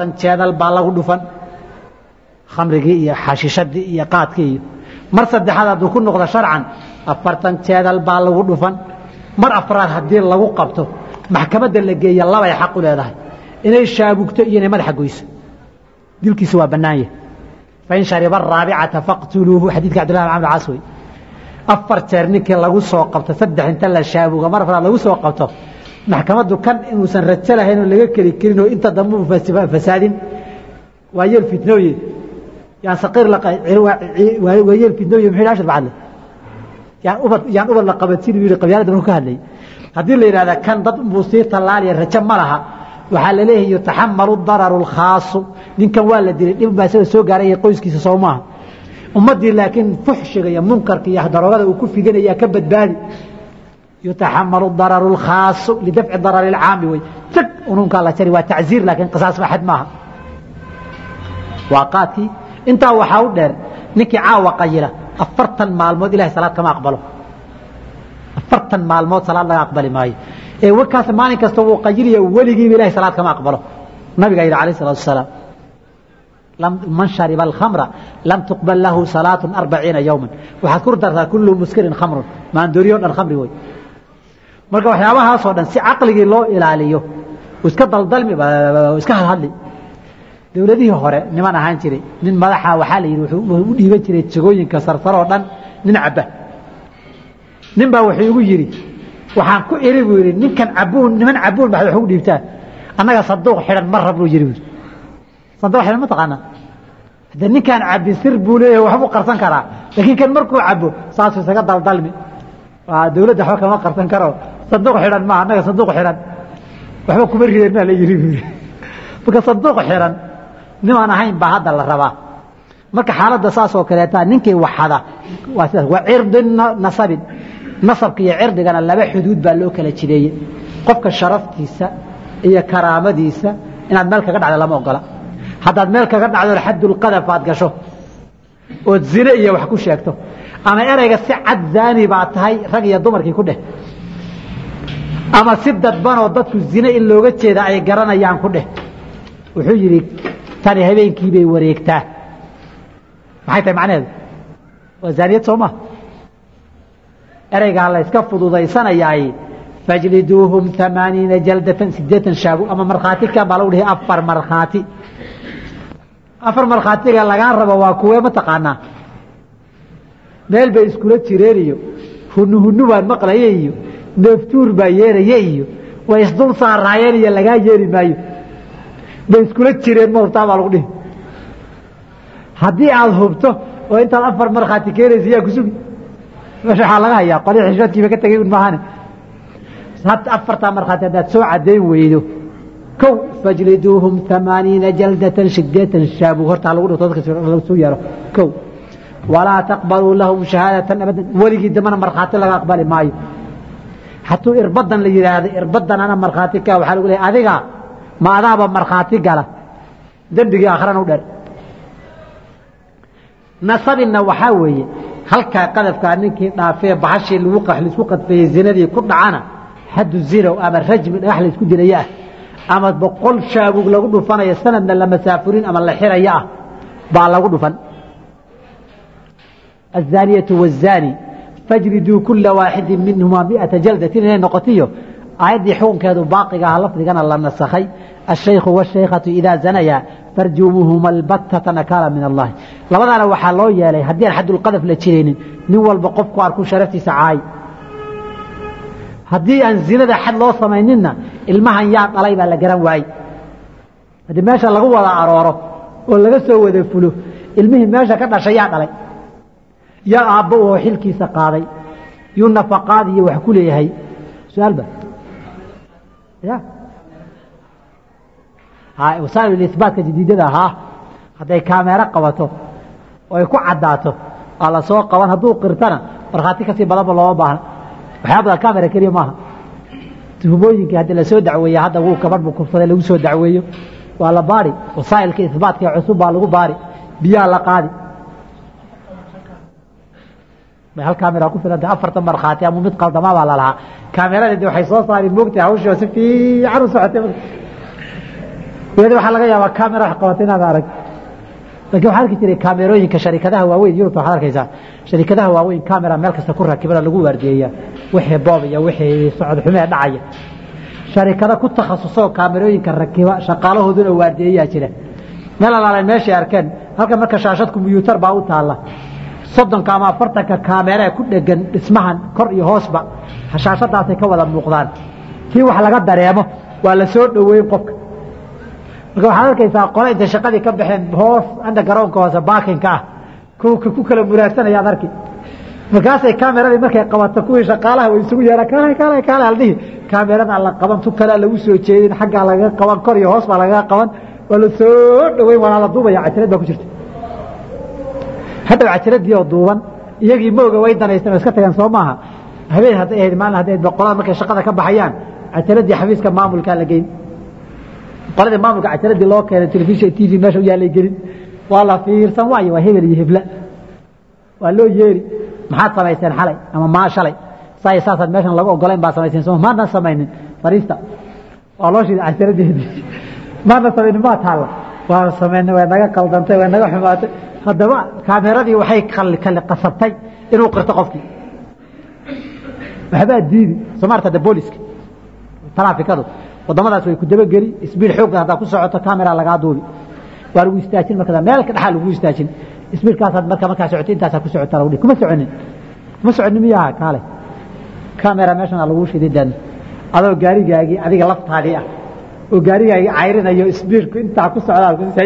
afartan jeedal baa lagu dhufan khamrigii iyo xashishadii iyo qaadkii iyo mar saddexaad hadduu ku noqdo sharcan afartan jeedal baa lagu dhufan mar afraad haddii lagu qabto maxkamadda la geeya labay xaq u leedahay inay shaabugto iyo inay madaxa goyso dilkiisa waa bannaan yahay fain shariba araabicata faqtuluuhu xadiidka cabdillahi bin camr caas wey afar jeer ninkii lagu soo qabto saddex inta la shaabuga mar afraad lagu soo qabto maxkamaddu kan inuusan rajo lahayn oo laga keli karin oo inta dambe u fasaadin waa yeel fitnooye yaan saqiir waa yeel fitnooye muxuu yidhi ashar bacadle yaan ubad yaan ubad la qabansin uu yidhi qabyaalada markuu ka hadlayay haddii la yidhahda kan dad buu sii tallaaliya rajo ma laha waxaa la leeyahay yutaxamalu dararu lkhaasu ninkan waa la dilay dhib baa isaga soo gaaray iyo qoyskiisa soo maaha ummaddii laakiin fuxshiga iyo munkarka iyo daroogada uu ku figanaya ka badbaadi yutaxamalu dararu lkhaasu lidafci darari lcaami wey tag ununkaa la jari waa tacziir laakiin qisaas axad maaha waa qaadkii intaa waxaa u dheer ninkii caawa qayila afartan maalmood ilahay salaad kama aqbalo afartan maalmood salaad laga aqbali maayo ee warkaas maalin kasta wuu qayilaya weligiiba ilahay salaad kama aqbalo nabigaa yidhi alayh salatu wasalaam man shariba alkhamra lam tuqbal lahu salaatu arbaciina yowma waxaad ku dartaa kullu muskirin khamrun maandooriyo dhan khamri wey marka waxyaabahaasoo dhan si caqligii loo ilaaliyo iska daldalmi iska hadhadli dowladihii hore niman ahaan jiray nin madaxa waxaa la yidhi wuxuu u dhiiban jiray jagooyinka sarsaroo dhan nin cabba nin baa wuxuu igu yidhi waxaan ku iri buu yidhi ninkan cabuun niman cabuun baxda wax ugu dhiibtaan annaga sanduuq xidhan ma rab buu yidhi buu sanduuq xidhan ma taqaanaa hadde ninkaan cabbi sir buu leeyahay waxbuu qarsan karaa laakiin kan markuu cabo saasuu isaga daldalmi dowladda waxba kama qarsan karo sanduuq xidhan ma annaga sanduuq xidhan waxba kuma rideen maa la yidhi buu yidhi marka sanduuq xidhan nimaan ahayn baa hadda la rabaa marka xaaladda saas oo kaleeta ninkii waxada waa sidaas waa cirdi nasabin nasabka iyo cirdigana laba xuduud baa loo kala jideeyey qofka sharaftiisa iyo karaamadiisa inaad meel kaga dhacdo lama ogola haddaad meel kaga dhacdo xadulqadaf aad gasho ood zine iyo wax ku sheegto ama ereyga si cad zaani baa tahay rag iyo dumarkii ku dheh ama si dadbanoo dadku zine in looga jeeda ay garanayaan ku dheh wuxuu yidhi tani habeenkii bay wareegtaa maxay tahay macnaheedu waa zaaniyad soo maa ereygaa la yska fududaysanayaay fajliduuhum amaaniina jaldatan sideetan shaabu ama markhaati kan baa lagu dhihi afar markhaati afar markhaatiga lagaa rabo waa kuwee ma taqaanaa meel bay iskula jireen iyo hunu hunu baan maqlaye iyo neeftuur baa yeeraye iyo way isdul saaraayeen iyo lagaa yeeri maayo bay iskula jireen ma hubtaa baa lagu dhihi haddii aada hubto oo intaad afar markhaati keenaysa yaa kusugi meesha waxaa laga hayaa qoli xishoodkiiba ka tegay un maahane afartaa markhaati haddaad soo caddayn weydo kow fajliduuhum amaaniina jaldatan sideetan shaabu hortaa lagu dhigto dadka lasu yeero kow walaa taqbaluu lahum shahaadatan abadan weligii dambana markhaati laga aqbali maayo hadduu irbadan la yidhaahdo irbadan ana markhaati ka waxaa lagu leehay adiga ma adaaba markhaati gala dembigii aakhrana u dher nasabinna waxaa weeye halkaa qadafkaa ninkii dhaafee bahashii lagu laisku qadfeeyey zinadii ku dhacana xaddu zinow ama rajmi dhagax la isku dilaya ah ama boqol shaabug lagu dhufanayo sanadna la masaafurin ama la xirayo ah baa lagu dhufan aلzaaniyatu wالzaani fajriduu kula waaxidi minhuma miata jaldatin inay noqotiyo aayaddii xukunkeedu baaqiga ah lafdigana la nasakhay الشhaykhu والshaykhatu idaa zanaya farjumuhuma albatata nakaala min allahi labadaana waxaa loo yeelay haddii aan xadulqadaf la jiraynin nin walba qofku arku sharaftiisa caay haddii aan zinada xad loo samayninna ilmahan yaa dhalay baa la garan waayey haddii meesha lagu wada arooro oo laga soo wada fulo ilmihii meesha ka dhashay yaa dhalay yaa aabbo oo xilkiisa qaaday yuu nafaqaad iyo wax ku leeyahay su-aalba ya wasaa'il isbaatka jadiidada ahaa hadday kaameero qabato oo ay ku caddaato waa la soo qaban hadduu qirtana markhaati kasii badanba looma baahna waxyaa badan kamera keliya maaha tuhumooyinkii haddii lasoo dacweeya hadda wuu gabadh buu kufsaday lagu soo dacweeyo waa la baari wasaa'ilka isbaatka ee cusub baa lagu baari biyaha la qaadi bay hal kamera ku filanta afartan markhaati ama mid qaldamaa baa lalahaa kaameradii waxay soo saari moogtahay hawshii si fiican u socotay weli waxaa laga yaabaa camera wax qabata inaad arag lakin waxaa arki jiray kaamerooyinka sharikadaha waaweyn yurubta waxaad arkaysaa sharikadaha waaweyn camera meel kasta ku rakibana lagu waardiyeeya wixii boob iyo wixii socod xumee dhacaya sharikado ku takhasusoo kaamerooyinka rakiba shaqaalahooduna waardiyeeyaa jira meel alaalan meeshay arkeen halkan marka shaashad kombiyuutar baa u taalla soddonka ama afartanka kaamera ku dhegan dhismahan kor iyo hoosba shaashadaasay ka wada muuqdaan kii wax laga dareemo waa la soo dhoweyn qofka marka waxaad arkaysaa qole intay shaqadii ka baxeen hoos anda garoonka hoose baakinka ah ku kala muraagsanaya ad arki markaasay kaameradii markay qabato kuwii shaqaalaha way isugu yeehaan kaale kaale kaale aldhihi kaamerada la qaban tu kalea lagu soo jeedin xaggaa lagaga qaban kor iyo hoos baa lagaga qaban waa la soo dhoweyn waana la duubaya cajalad baa ku jirta haddaw cajaladii oo duuban iyagii mooga way danaysteen oo iska tageen soo maaha habeen hadday ahayd maalin hadday ahayd boqolada markay shaqada ka baxayaan cajaladii xafiiska maamulkaa la geyn qoladii maamulka cajaladii loo keenay telefishin t v meesha u yaalay gelin waa la fiirsan waayo waa hebel iyo hebla waa loo yeeri maxaad samayseen xalay ama maa shalay say saasaad meeshan lagu ogolayn baa samayseen soo maadna samaynin fariista waa loo shiiday cajaladii maadna samaynin maa taalla waa samaynay way naga qaldantay way naga xumaatay haddaba kaameradii waxay kali qasabtay inuu qirto qofkii waxbaa diidi somaarta de booliska taraafikadu wadamadaas way ku dabageli isbiil xoogga haddaa ku socoto camera lagaa duubi waa lagu istaajin marka meel ka dhexaa lagu istaajin isbiilkaasaad marka markaa socotay intaasaa ku socota lagu kuma soconin kuma soconin miyaha kaale camera meeshan aa lagu shiday dan adoo gaarigaagii adiga laftaadii ah oo gaarigaagii cayrinayo isbiilku intaa ku socdaa say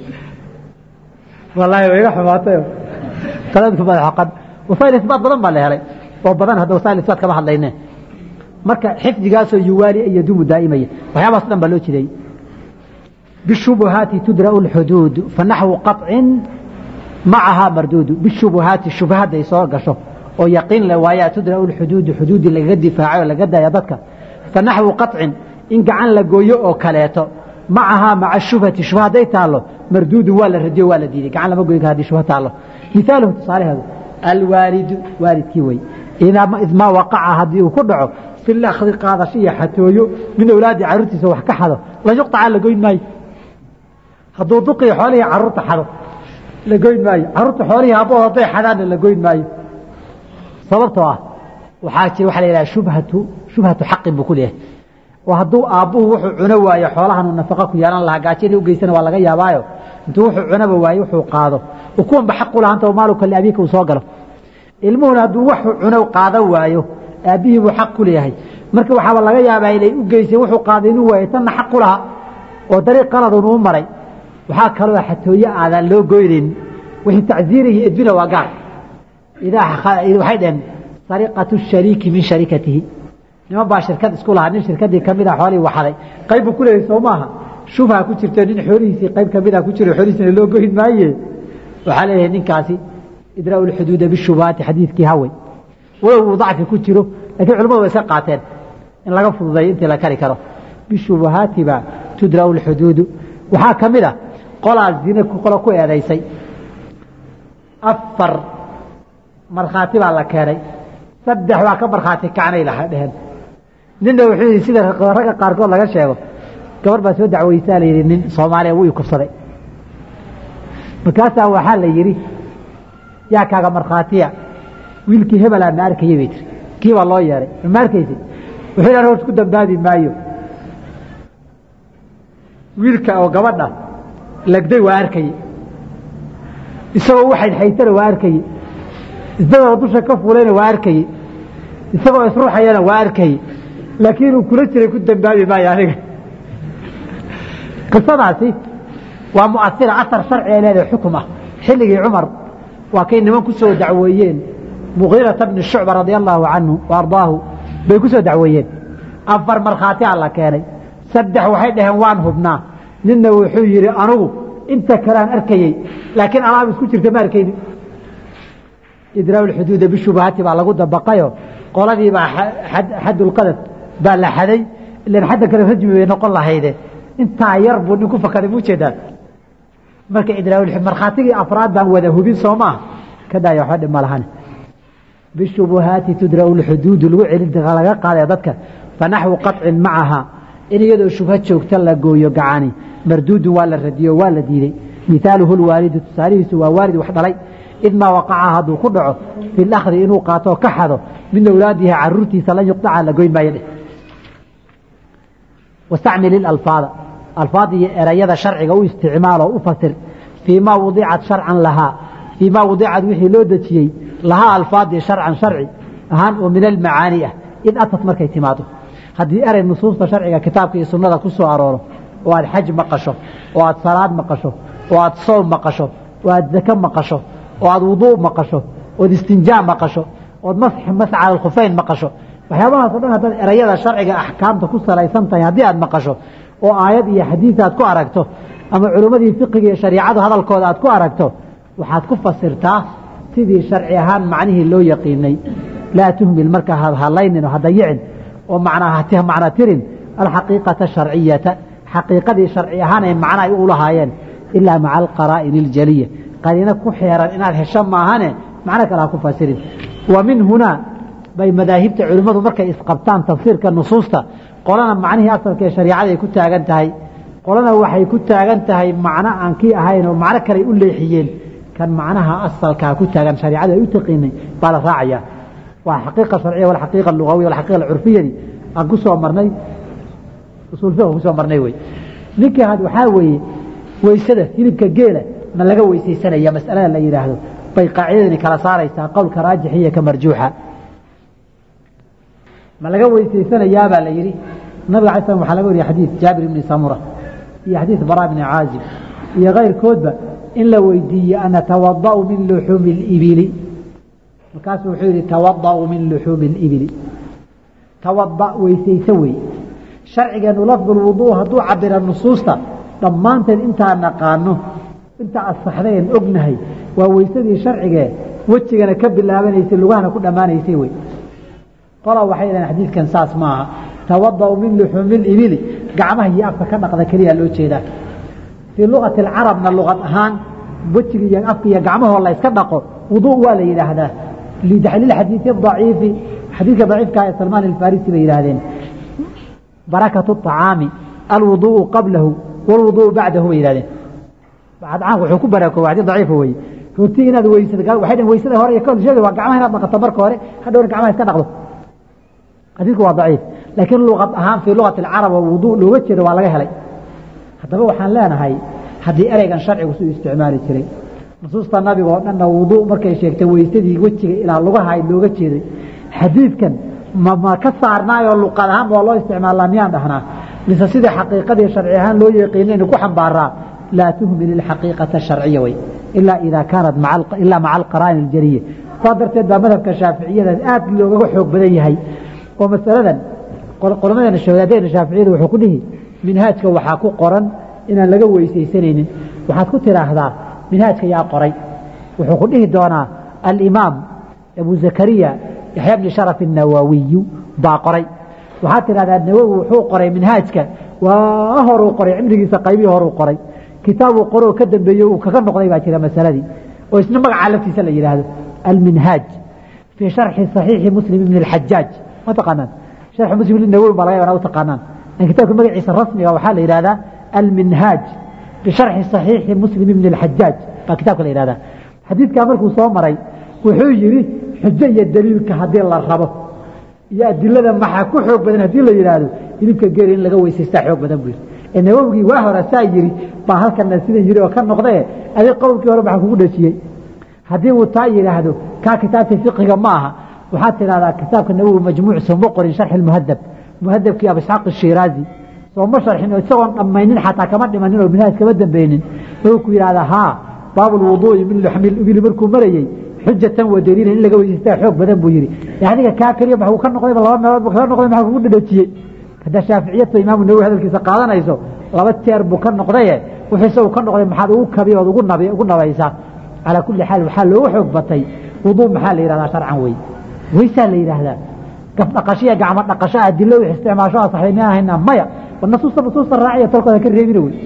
wallaahi way iga xumaatayo qaladku madaxoqan wasaa'il isbaat badan baa la helay oo badan hadda wasaa'il isbaat kama hadlayne marka xifdigaasoo yuwaali iyo dumu daa'imaya waxyaabaas dhan baa loo jideeyey bishubuhaati tudra'u lxuduud fanaxwu qaطcin macahaa marduudu bishubuhaati shubhadday soo gasho oo yaqiin le waayaa tudra'u lxuduudu xuduudii lagaga difaacay oo laga daaya dadka fanaxwu qaطcin in gacan la gooyo oo kaleeto macahaa maca shubhati shubha hadday taallo marduudu waa la radiyo waa la diiday gacan lama goyn kara hadii shubha taallo misaaluhu tusaalaheedu alwaalidu waalidkii wey idmaa waqaca haddii uu ku dhaco fi lakdi qaadasho iyo xatooyo min awlaadi carruurtiisa wax ka xado la yuqطaca la goyn maayo hadduu duqii xoolihii carruurta xado la goyn maayo carruurta xoolihii abbood hadday xadaanna la goyn maayo sababtoo ah waxaa jira waxa la yidhaha shubhatu shubhatu xaqin buu ku leeyahay oo hadduu aabbuhu wuxuu cuno waayo xoolahanuu nafaqa ku yeelan lahaa gaajadii u geysana waa laga yaabaayo intuu wuxuu cunaba waayo wuxuu qaado oo kuwanba xaq u lahanta maaluka liabiika uu soo galo ilmuhuna hadduu waxuu cuno qaadan waayo aabbihii buu xaq ku leeyahay marka waxaaba laga yaabaa inay u geysay wuxuu qaaday inuu waayay tanna xaq u lahaa oo dariiq qaladun uu maray waxaa kaloo xatooye aadaan loo goynayn wixii tacziirihi edbina waa gaar waxay dhaheen sariqatu shariiki min sharikatihi niman baa shirkad isku lahaa nin shirkadii kamid a xoolihii waxaday qayb buu ku leeyahay soo maaha shubha ku jirto nin xoolihiisii qayb kamid a ku jiro xoolihiisina loo goyn maaye waxaa leeyahay ninkaasi idraa'u lxuduuda bishubahaati xadiidkii hawey walow uu dacfi ku jiro lakiin culamadu way iska qaateen in laga fududeeyo intii la kari karo bishubahaati baa tudra'u lxuduudu waxaa ka mid a qolaa zine qolo ku eedaysay afar markhaati baa la keenay saddex waa ka markhaati kacnay la dheheen ninna wuxuu yidhi sida ragga qaarkood laga sheego gabar baa soo dacweysaa la yidhi nin soomaaliya wuu ikubsaday markaasaa waxaa la yidhi yaa kaaga markhaatiya wiilkii hebelaa ma arkayay bay tiri kii baa loo yeeray ma arkaysi wuxuu yidhi hoos ku dambaabi maayo wiilka oo gabadha lagday waa arkayey isagoo waxayd xaytana waa arkayey isagoo dusha ka fuulayna waa arkayey isagoo isruuxayana waa arkayey laakiin uu kula jiray ku dambaabi maayo aniga qisadaasi waa muasira asar sharci ay leedahay xukum ah xilligii cumar waa kay niman ku soo dacweeyeen mugiirata bni shucba radia allaahu canhu wa ardaahu bay ku soo dacweeyeen afar markhaati a la keenay saddex waxay dhaheen waan hubnaa ninna wuxuu yidhi anugu inta kalean arkayey laakiin alaab isku jirta ma arkayni idraa'u lxuduuda bishubahaati baa lagu dabaqayo qoladii baa xadulqadad baa la xaday ilan xadda kale rajmi bay noqon lahayde intaa yar buu nin ku fakaday mu jeedaan marka idraa'u markhaatigii afraad baan wada hubin soo maa ka daaya waxba dhib ma lahane bishubuhaati tudra'u lxuduudu lagu celin laga qaadaya dadka fanaxwu qaطcin macaha in iyadoo shubha joogta la gooyo gacani marduudun waa la radiyo waa la diiday mihaaluhu lwaalidu tusaalihiisu waa waalid wax dhalay idmaa waqaca hadduu ku dhaco fi lakhdi inuu qaatoo ka xado min awlaadihi caruurtiisa lan yuqdaca la goyn maayo dheh wastacmil ilalfaada alfaad iyo erayada sharciga u isticmaal oo u fasir fii maa wadicat sharcan lahaa fii maa wadicad wixii loo dejiyey lahaa alfaadii sharcan sharci ahaan oo min almacaani ah id atad markay timaado haddii erey nusuusta sharciga kitaabka iyo sunnada ku soo arooro oo aad xaj maqasho oo aad salaad maqasho oo aad soom maqasho oo aad zake maqasho oo aad wuduu maqasho ood istinjaa maqasho ood masca alkhufeyn maqasho waxyaabahaas o dhan haddaad erayada sharciga axkaamta ku salaysan tahay haddii aad maqasho oo aayad iyo xadiis aad ku aragto ama culimmadii fiqiga iyo shariicadu hadalkooda aad ku aragto waxaad ku fasirtaa sidii sharci ahaan macnihii loo yaqiinay laa tuhmil marka hadlaynin oo hadayicin oo macnaa tirin alxaqiiqata sharciyata xaqiiqadii sharci ahaan ay macna ay u lahaayeen ilaa maca alqaraa'in اljaliya qariino ku xeeran inaad hesho maahane macno kale ha ku fasirin wa min hunaa bay madaahibta culimmadu markay isqabtaan tafsiirka nusuusta qolana macnihii asalka ee shariicada ay ku taagan tahay qolana waxay ku taagan tahay macno aan kii ahayn oo macno kaley u leexiyeen kan macnaha asalkaa ku taagan shariicada ay u taqiinay baa la raacaya waa xaqiiqa sharciya walxaqiiqa lugawiya walxaqiiqa curfiyadii aan ku soo marnay usul fiqh ku soo marnay wey ninkii had waxaa weeye weysada hilibka geela ma laga weysaysanaya mas'alada la yidhaahdo bay qaacidadani kala saaraysaa qowlka raajix iyo ka marjuuxa ma laga weysaysanayaabaa la yidhi nabiga alay slam waxaa laga wariya xadiid jaabir ibni samura iyo xadiid bara bni caazib iyo kayrkoodba in la weydiiye anatawada'u min luxuumi اlibili markaasuu wuxuu yidhi tawada'u min luxuumi اlibili tawada weysayso wey sharcigeenu lafdu lwuduu hadduu cabira nusuusta dhammaanteed intaa naqaano inta asaxdeen ognahay waa weysadii sharcigee wejigana ka bilaabanaysay lugahana ku dhammaanaysay wey qola waxay dhahen xadiidkan saas maaha tawada'u min luxuumi libili gacmaha iyo afka ka dhaqda keliya loo jeedaa fii luqati alcarabna luqad ahaan wejiga iyo afka iyo gacmahoo la yska dhaqo wuduu waa la yidhaahdaa lilxadiidi daciifi xadiidka daciifka ee salmaan alfarisi bay yidhaahdeen barakatu acaami alwuduءu qablahu wاlwuduءu bacdahu bay yihahdeen caamka wuxuu ku baraakooba xadii daciifa weye horti inaad weysad waxay dhn weysada hore iyo kahor sheegay waa gacmaha inaad dhaqato marka hore hadhowna gacmaha iska dhaqdo xadiidku waa daciif laakiin luqad ahaan fii luqati alcarab oo wudu looga jeedo waa laga helay haddaba waxaan leenahay haddii ereygan sharcigu suu isticmaali jiray nusuusta nabiga oo dhanna wudu markay sheegtay weysadii wejiga ilaa lugaha looga jeeday xadiidkan mama ka saarnaayoo luqad ahaan waa loo isticmaalaa miyaan dhahnaa mise sidai xaqiiqadii sharci ahaan loo yaqiinaynu ku xambaaraa laa tuhmil ilxaqiiqata sharciya wey ilaa idaa kaanat ilaa maca alqaraa'in aljaliya saa darteed baa madhabka shaaficiyada aad loogaga xoog badan yahay oo masaladan qolamadana shawadaadena shaaficiyada wuxuu ku dhihi minhaajka waxaa ku qoran inaan laga weysaysanaynin waxaad ku tidhaahdaa minhaajka yaa qoray wuxuu ku dhihi doonaa alimaam abu zakariya yaxya bni sharaf الnawawiyu baa qoray waxaad tidhahdaa nawowi wuxuu qoray minhaajka waa horuu qoray cimrigiisa qaybihii horuu qoray kitaabuu qoroo ka dambeeye uu kaga noqday baa jira masaladii oo isna magacaa laftiisa la yidhaahdo alminhaaj fii sharxi صaxiixi muslim ibn اxajaaj ma taqaanaan sharxi muslim nawowi baa laga yabana u taqaanaan kitaabka magaciisa rasmiga waxaa la yidhahdaa alminhaaj bisharxi صaxiixi muslim ibn اxajaaj baa kitaabka la yidhahdaa xadiidkaa markuu soo maray wuxuu yidhi xujo iyo daliilka haddii la rabo iyo adilada maxaa ku xoog badan haddii la yidhaahdo hilibka geeli in laga weysaystaa xoog badan buu yidhi ee nawowigii waa hore saa yidhi baa halkana sida yidhi oo ka noqdee adig qowlkii hore maxaa kugu dhajiyey haddii uu taa yidhaahdo kaa kitaabkii fiqiga ma aha waxaad tidhahdaa kitaabka nawowi majmuuc sooma qorin sharxi lmuhadab muhadabkii abu isxaaq ashiraazi sooma sharxin oo isagoon dhammaynin xataa kama dhimanin oo minhaaj kama dambeynin wuxuu ku yidhahdaa haa baabu lwuduu'i min luxmi ibili markuu marayey xujatan wa daliilan in laga weysaystaa xoog badan buu yidhi adiga kaa keliya maxuu ka noqdayba laba meelood buu kaga noqday maxaa kugu dhadhajiyey haddaa shaaficiyadta imaamu nawowi hadalkiisa qaadanayso laba jeer buu ka noqdaye wixiise uu ka noqday maxaad ugu kabi ood ugu nab ugu nabaysaa calaa kulli xaal waxaa looga xoog batay wuduu maxaa la yidhahdaa sharcan wey weysaa la yidhaahdaa gaf dhaqashiya gacmo dhaqasho adilo wix isticmaasho asaxday miyaan haynaa maya nasuusta nusuusta raaciya tolkooda ka reebina wey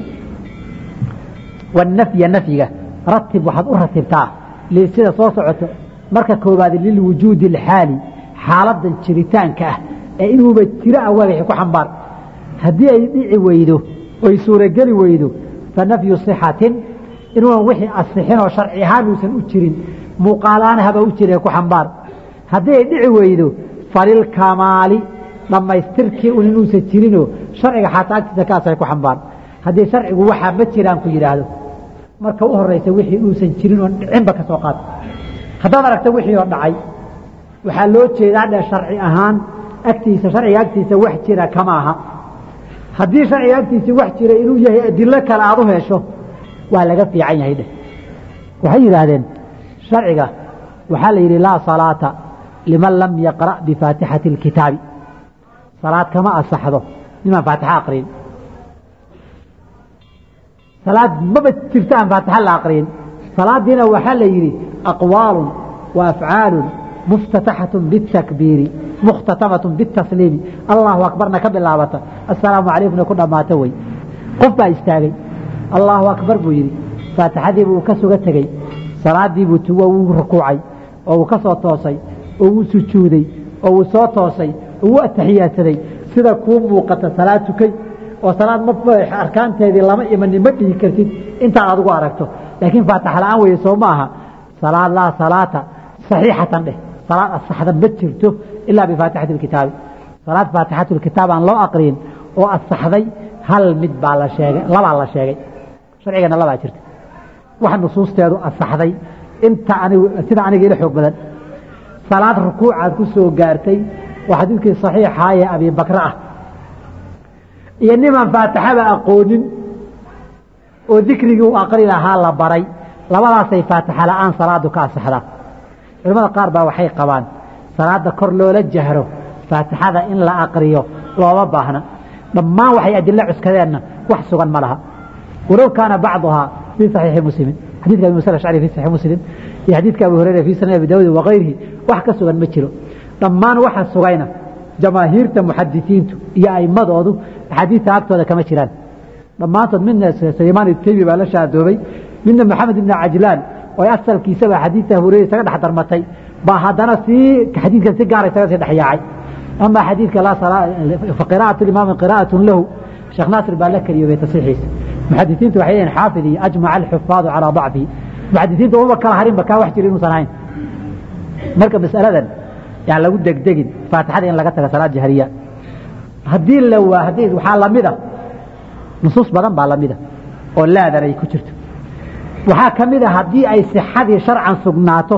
wanafya nafyiga ratib waxaad u ratibtaa sida soo socoto marka koobaad lilwujuudi alxaali xaaladan jiritaanka ah ee inuuba jiro ah wagaxi ku xambaar haddii ay dhici weydo oy suurogeli weydo fa nafyu sixatin inuunan wixii asixin oo sharci ahaan uusan u jirin muuqaalaan haba u jire ku xambaar haddii ay dhici weydo falilkamaali dhammaystirkii un inuusan jirinoo sharciga xataa agtiisa kaasay ku xambaar haddii sharcigu waxaa ma jiraan ku yidhaahdo marka u horeysa wixii uusan jirin oon dhicinba ka soo qaad haddaad aragta wixii oo dhacay waxaa loo jeedaa dhe sharci ahaan agtiisa sharciga agtiisa wax jira kama aha haddii sharciga agtiisa wax jira inuu yahay adilo kale aad u hesho waa laga fiican yahay dheh waxay yidhaahdeen sharciga waxaa la yidhi laa salaata liman lam yaqra' bifaatixati اlkitaabi salaad kama asaxdo nimaan faatixa aqriyin salaad maba jirto aan faatixa la aqriyin salaadiina waxaa la yidhi aqwaalu wa afcaalu muftataxaة bالtakbiiri mukhtatamat bالtasliimi allahu akbarna ka bilaabata asalaamu calaykumna ku dhammaato wey qof baa istaagay allahu akbar buu yidhi faatixadii buu ka suga tegey salaadii buu tugo wuu rukuucay oo uu ka soo toosay oo wuu sujuuday oo wuu soo toosay oo wuu ataxiyaadsaday sida kuu muuqata salaad tukay oo salaad ma arkaanteedii lama imanin ma dhihi kartid intaad adigu aragto laakiin faatax la-aan weye soo ma aha salaad laa salaata saxiixatan dheh salaad asaxda ma jirto ilaa bifaatixati lkitaabi salaad faatixatu lkitaab aan loo aqriyin oo asaxday hal mid baa la sheegay labaa la sheegay sharcigana labaa jirta wax nusuusteedu asaxday inta anigu sida aniga ila xoog badan salaad rukuucaad ku soo gaartay waa xadiidkii saxiixaa ee abi bakre ah iyo nimaan faatixada aqoonin oo dikrigii u aqri lahaa la baray labadaasay faatixa la-aan salaadu ka asaxdaa culamada qaar baa waxay qabaan salaada kor loola jahro faatixada in la aqriyo looma baahna dhammaan waxay adilo cuskadeenna wax sugan ma laha walow kaana bacduhaa fii saxiixi muslimin xadidka abi musa ashcari fi saxiix muslim iyo xadiidka abu hureyra fii sanad abi daawud wakayrihi wax ka sugan ma jiro dhammaan waxa sugayna jamaahiirta muxadisiintu iyo aimadoodu axaadiista agtooda kama jiraan dhammaantood midna sulaymaan itaymi baa la shaadoobay midna maxamed ibn cajlaan oo asalkiisaba xadiidta hureyra isaga dhex darmatay baa haddana sii xadiidkan si gaara isaga sii dhexyaacay ama xadiidka qira'atu imaami qira'atun lahu sheekh naasir baa la keliyoobay tasiixiisa muxadisiintu waxay leeyihin xaafid iyo ajmaca alxufaadu calaa dacfihi muxadisiintu uma kala harinba kaa wax jira inuusan ahayn marka masaladan yaan lagu degdegin faatixada in laga taga salaad jahriya haddii la waa haddii waxaa lamida nusuus badan baa lamida oo laadan ay ku jirto waxaa ka mid a haddii ay sixadii sharcan sugnaato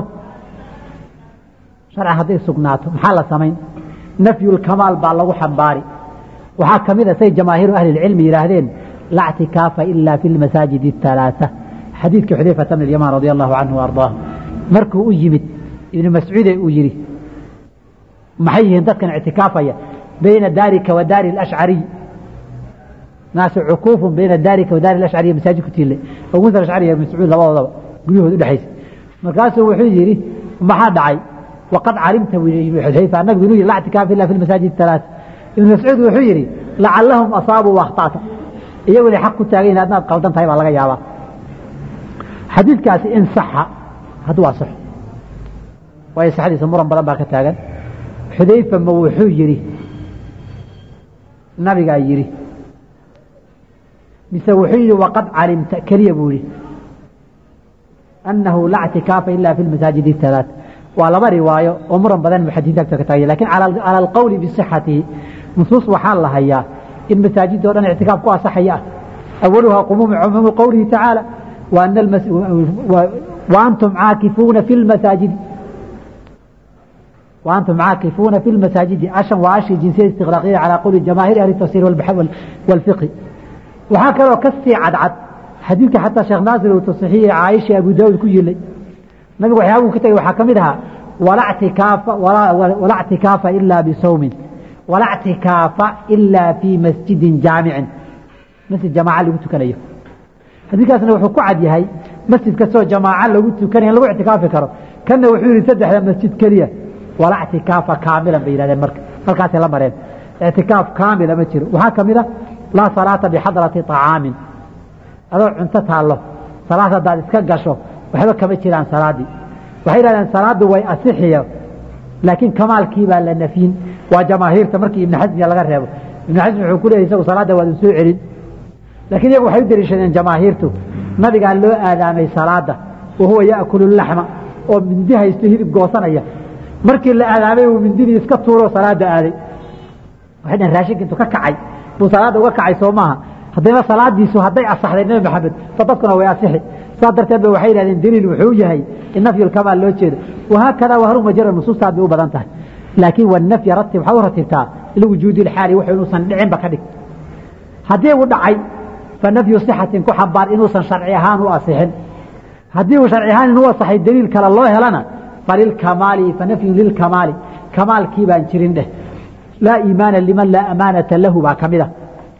sharcan hadday sugnaato maxaa la samayn nafyulkamaal baa lagu xambaari waxaa ka mid a say jamaahiiru ahli lcilmi yidhaahdeen laa ctikaafa ila fi lmasaajid اhalaaa xadiidkii xudayfata bn yamaan radi allahu canhu ardaah markuu u yimid ibnu mascuude uu yidhi maxay yihiin dadkan ictikaafaya bayna daarika wa daari اlashcariy naasu cukuufun bayna daarika wa daari ashcariy masaajid ku tiile abu musa ashcari iyo mascuud labadoodaba guryahood udhexaysa markaasuu wuxuu yidhi maxaa dhacay waqad calimta xudayfa nabigu inuu yihi laa ctikaafa ila fi lmasaajid اhalaaa ibnu mascuud wuxuu yidhi lacalahum asaabuu waakhta'ta iyagu inay xaq ku taagayin adnaad qaldan tahay baa laga yaabaa xadiidkaasi in saxa hadduu asaxo waayo saxdiisa muran badan baa ka taagan xudayfa ma wuxuu yidhi nabigaa yidhi mise wuxuu yidhi waqad calimta keliya buu yihi annahu laa ctikaafa ila fi lmasaajid اhalaat waa laba riwaayo oo muran badan muxadiinta agta ka taagay lakin cala alqowli bisixatihi nusuus waxaa la hayaa in masaajidoo dhan ictikaaf ku asaxaya ah awaluhaa cumuumu qowlihi tacaala waantum caakifuuna fi lmasaajidi وأنتم عاكفون في المساجد أشا وأشي جنسية استغراقية على قول جماهير أهل التفسير والفقه وهكذا كسي عد عد حديثك حتى شيخ ناصر وتصحيح عائشة أبو داود كيلي نبي وحياه كتير وحكمها ولا اعتكاف ولا, ولا اعتكاف إلا بصوم ولا اعتكاف إلا في مسجد جامع مسجد جماعة اللي قلت كنيه حديثكاسنا وحو كعد يهي مسجد كسو جماعة اللي قلت كنيه لو اعتكاف كرو كان وحوري سدح مسجد كليه ولا اعتكاف كاملا بينادين مرك halkaasay la mareen اعتكاف كامل ma jiro waxaa kamid ah laa salaata bixadrati طacaami adoo cunto taallo salaad haddaad iska gasho waxba kama jiraan salaadii waxay yidhahdeen salaadu way asixiyo laakiin kamaalkii baa la nafyin waa jamaahiirta markii ibn xasmiya laga reebo ibnu xasm wuxuu ku leeyay isagu salaadda waad soo celin laakiin iyagu waxay u deliishadeen jamaahiirtu nabigaa loo aadaamay salaada wa huwa yaakulu laxma oo mindi haysto hilib goosanaya markii la aadaamay uu mindidii iska tuuro salaada aaday waxay dhaheen raashinka intuu ka kacay buu salaadda uga kacay soo maaha haddayba salaadiisu hadday asaxday nebi maxamed fa dadkuna way asixi saas darteed ba waxay yidhahdeen daliil wuxuu yahay in nafyu lkamaal loo jeedo wahaakada wahaluma jara nusuustaad bay u badan tahay laakiin wanafya ratib waxaad u ratibtaa liwujuudi lxaali wuxuu inuusan dhicinba ka dhig haddii uu dhacay fa nafyu sixatin ku xambaar inuusan sharci ahaan u asixin haddii uu sharci ahaan inuu asaxay daliil kale loo helana falilkamaali fa nafyun lilkamaali kamaalkii baan jirin dheh laa iimaana liman laa amaanata lahu baa ka mid a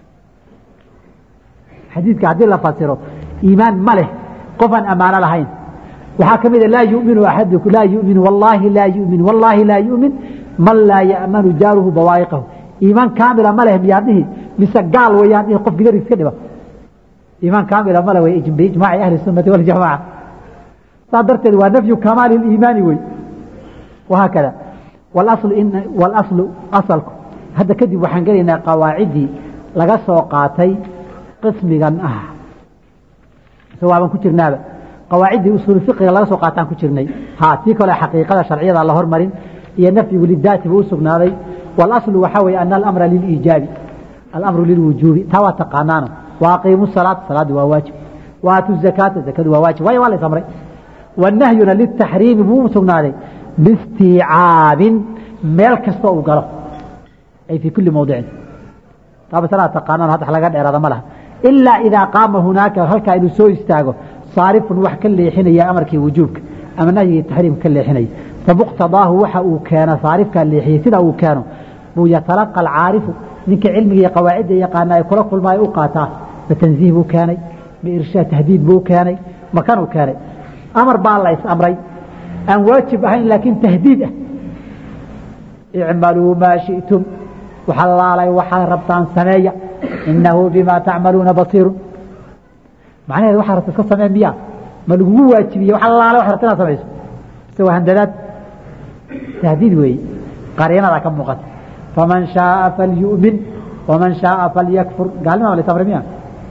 xadiidka haddii la fasiro iimaan ma leh qofaan ammaano lahayn waxaa ka mida laa yuminu axaduku laa yumin wallaahi laa yumin wallaahi laa yumin man laa ya'manu jaaruhu bawaa'iqahu iimaan kaamila ma leh miyaa dhihi mise gaal wayaan dhihi qof gidar iska dhiba iimaan kaamila ma leh way biijmaaci ahli sunnati waljamaca saa darteed waa nafyu kamaali liimaani wey wahaakada walaslu in walaslu asalku hadda kadib waxaan gelaynaa qawaaciddii laga soo qaatay qismigan ah mise waaban ku jirnaaba qawaaciddii usuul fiqiga laga soo qaataan ku jirnay ha tii kale xaqiiqada sharciyada la hormarin iyo nafyigu lidaati buu u sugnaaday walaslu waxaa weeye ana alamra liliijaabi alamru lilwujuubi taa waa taqaanaano wa aqiimu salaata salaaddu waa waajib wa aatu zakaata zakadu waa waajib waayo waa lays amray wanahyuna litaxriimi buu u sugnaaday biistiicaabin meel kasta uu galo ay fii kulli mawdicin taa masalada taqaanaan hadda laga dheeraada ma laha ilaa idaa qaama hunaaka halkaa inuu soo istaago saarifun wax ka leexinaya amarkii wujuubka ama nahyigii taxriimka ka leexinaya famuqtadaahu waxa uu keeno saarifkaa leexiyey sida uu keeno buu yatalaqa alcaarifu ninka cilmiga iyo qawaacidda yaqaana ay kula kulmaayo u qaataa ma tanziih buu keenay ma irshaad tahdiid buu keenay makanuu keenay amar baa la is amray aan waajib ahayn laakiin tahdiid ah icmaluu maa shi'tum waxalaalay waxaad rabtaan sameeya inahu bima tacmaluuna basiiru macnaheed waxaa rabta iska samee miya ma lagugu waajibiye wax allaale wax rabta inaad samayso mise waa handadaad tahdiid weeye qariinadaa ka muuqata faman shaaa falyu'min waman shaaa falyakfur gaalnima la samray miya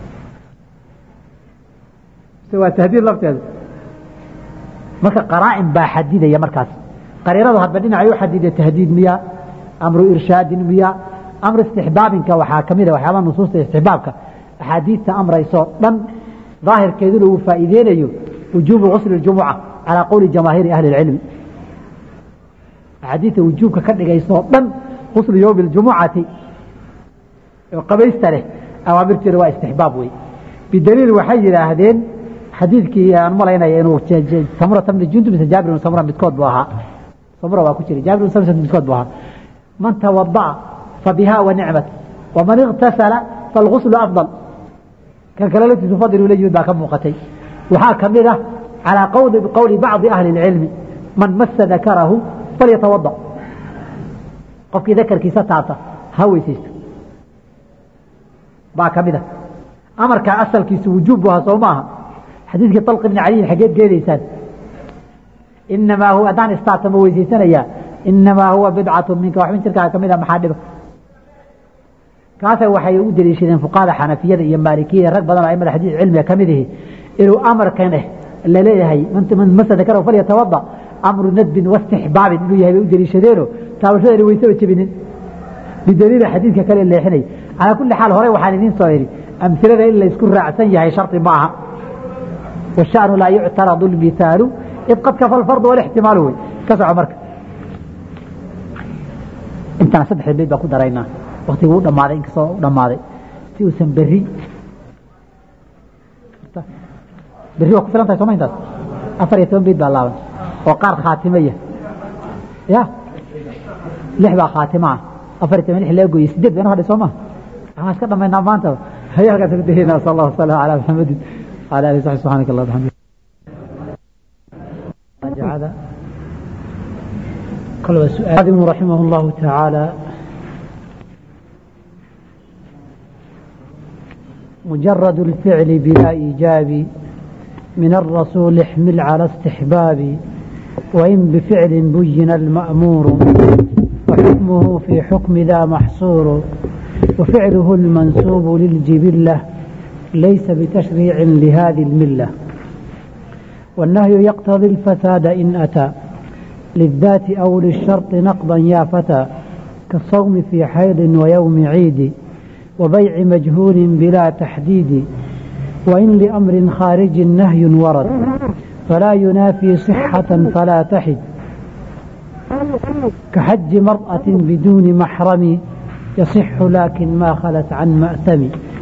mise waa tahdiid lafteedu marka qaraa'in baa xadidaya markaas qariinadu hadba dhinacay u xadida tahdiid miya amru irshaadin miya amr istixbaabinka waxaa ka mid a waxyaabaa nusuusta istixbaabka axaadiidta amraysoo dhan daahirkeeduna uu faa'iideynayo wujuubu gusli jumuca calaa qowli jamaahiiri ahli اlcilmi axaadiidta wujuubka ka dhigaysoo dhan guslu yowmi اljumucati oo qabaysta leh awaamirteeda waa istixbaab wey bidaliil waxay yidhaahdeen xadiidkii aan malaynaya inuu samurata bni jundub mise jaabir bn samura midkood buu ahaa samura waa ku jira jaabir bn samura midkood buu ahaa man tawada'a fabiha wa nicmat waman iktasala falguslu afdal kan kale laftiisu fadil ula yimid baa ka muuqatay waxaa ka mid ah calaa qowli bacdi ahli اlcilmi man masa dakarahu falyatawada qofkii dakarkiisa taabta ha weysaysto baa ka mid ah amarkaa asalkiisu wujuub bu ahaa soo maaha xadiidkii طalq ibni caliyin xageed geedaysaan inamaa huwa haddaan istaata ma weysaysanayaa inamaa huwa bidcatu minka waxbin jirkaa ka mid a maxaa dhiba kaasa waxay u daliishadeen fuqahada xanafiyada iyo maalikiyada rag badan oo aimada xadiis cilmiga ka mid ihi inuu amarkan eh laleeyahay man masa dakarahu falyatawada amru nadbin wastixbaabin inuu yahay bay u daliishadeeno taabashadani waysaba jebinin bidaliila xadiidka kale leexinay calaa kulli xaal hore waxaan idiin soo idhi amhilada in laysku raacsan yahay shardi ma aha washanu laa yuctaradu lmithaalu id qad kafa alfardu walixtimaalu wey ka soco marka intana saddexda beyd baan ku daraynaa waktiguu dhammaaday inkastoo u dhammaaday si uusan berri berri waa ku filan tahay soma intaas afar iyo toban beyd baa laaban oo qaar khaatimaya ya lix baa khaatima ah afar iyo toban lix laga gooyey sideed bayna hadhay soo ma waxaan iska dhamaynaa maanta هيا halkaas ku dahayna sal allah wasalam calaa maxamedin wala alihi saxbi subxaanaka allah bxamdi ابن رحمه الله تعالى مجرد الفعل بلا إيجاب من الرسول احمل على استحباب وإن بفعل بين المأمور وحكمه في حكم ذا محصور وفعله المنسوب للجبلة ليس بتشريع لهذه الملة والنهي يقتضي الفساد إن أتى للذات أو للشرط نقضا يا فتى كالصوم في حيض ويوم عيد وبيع مجهول بلا تحديد وإن لأمر خارج نهي ورد فلا ينافي صحة فلا تحد كحج مرأة بدون محرم يصح لكن ما خلت عن مأثم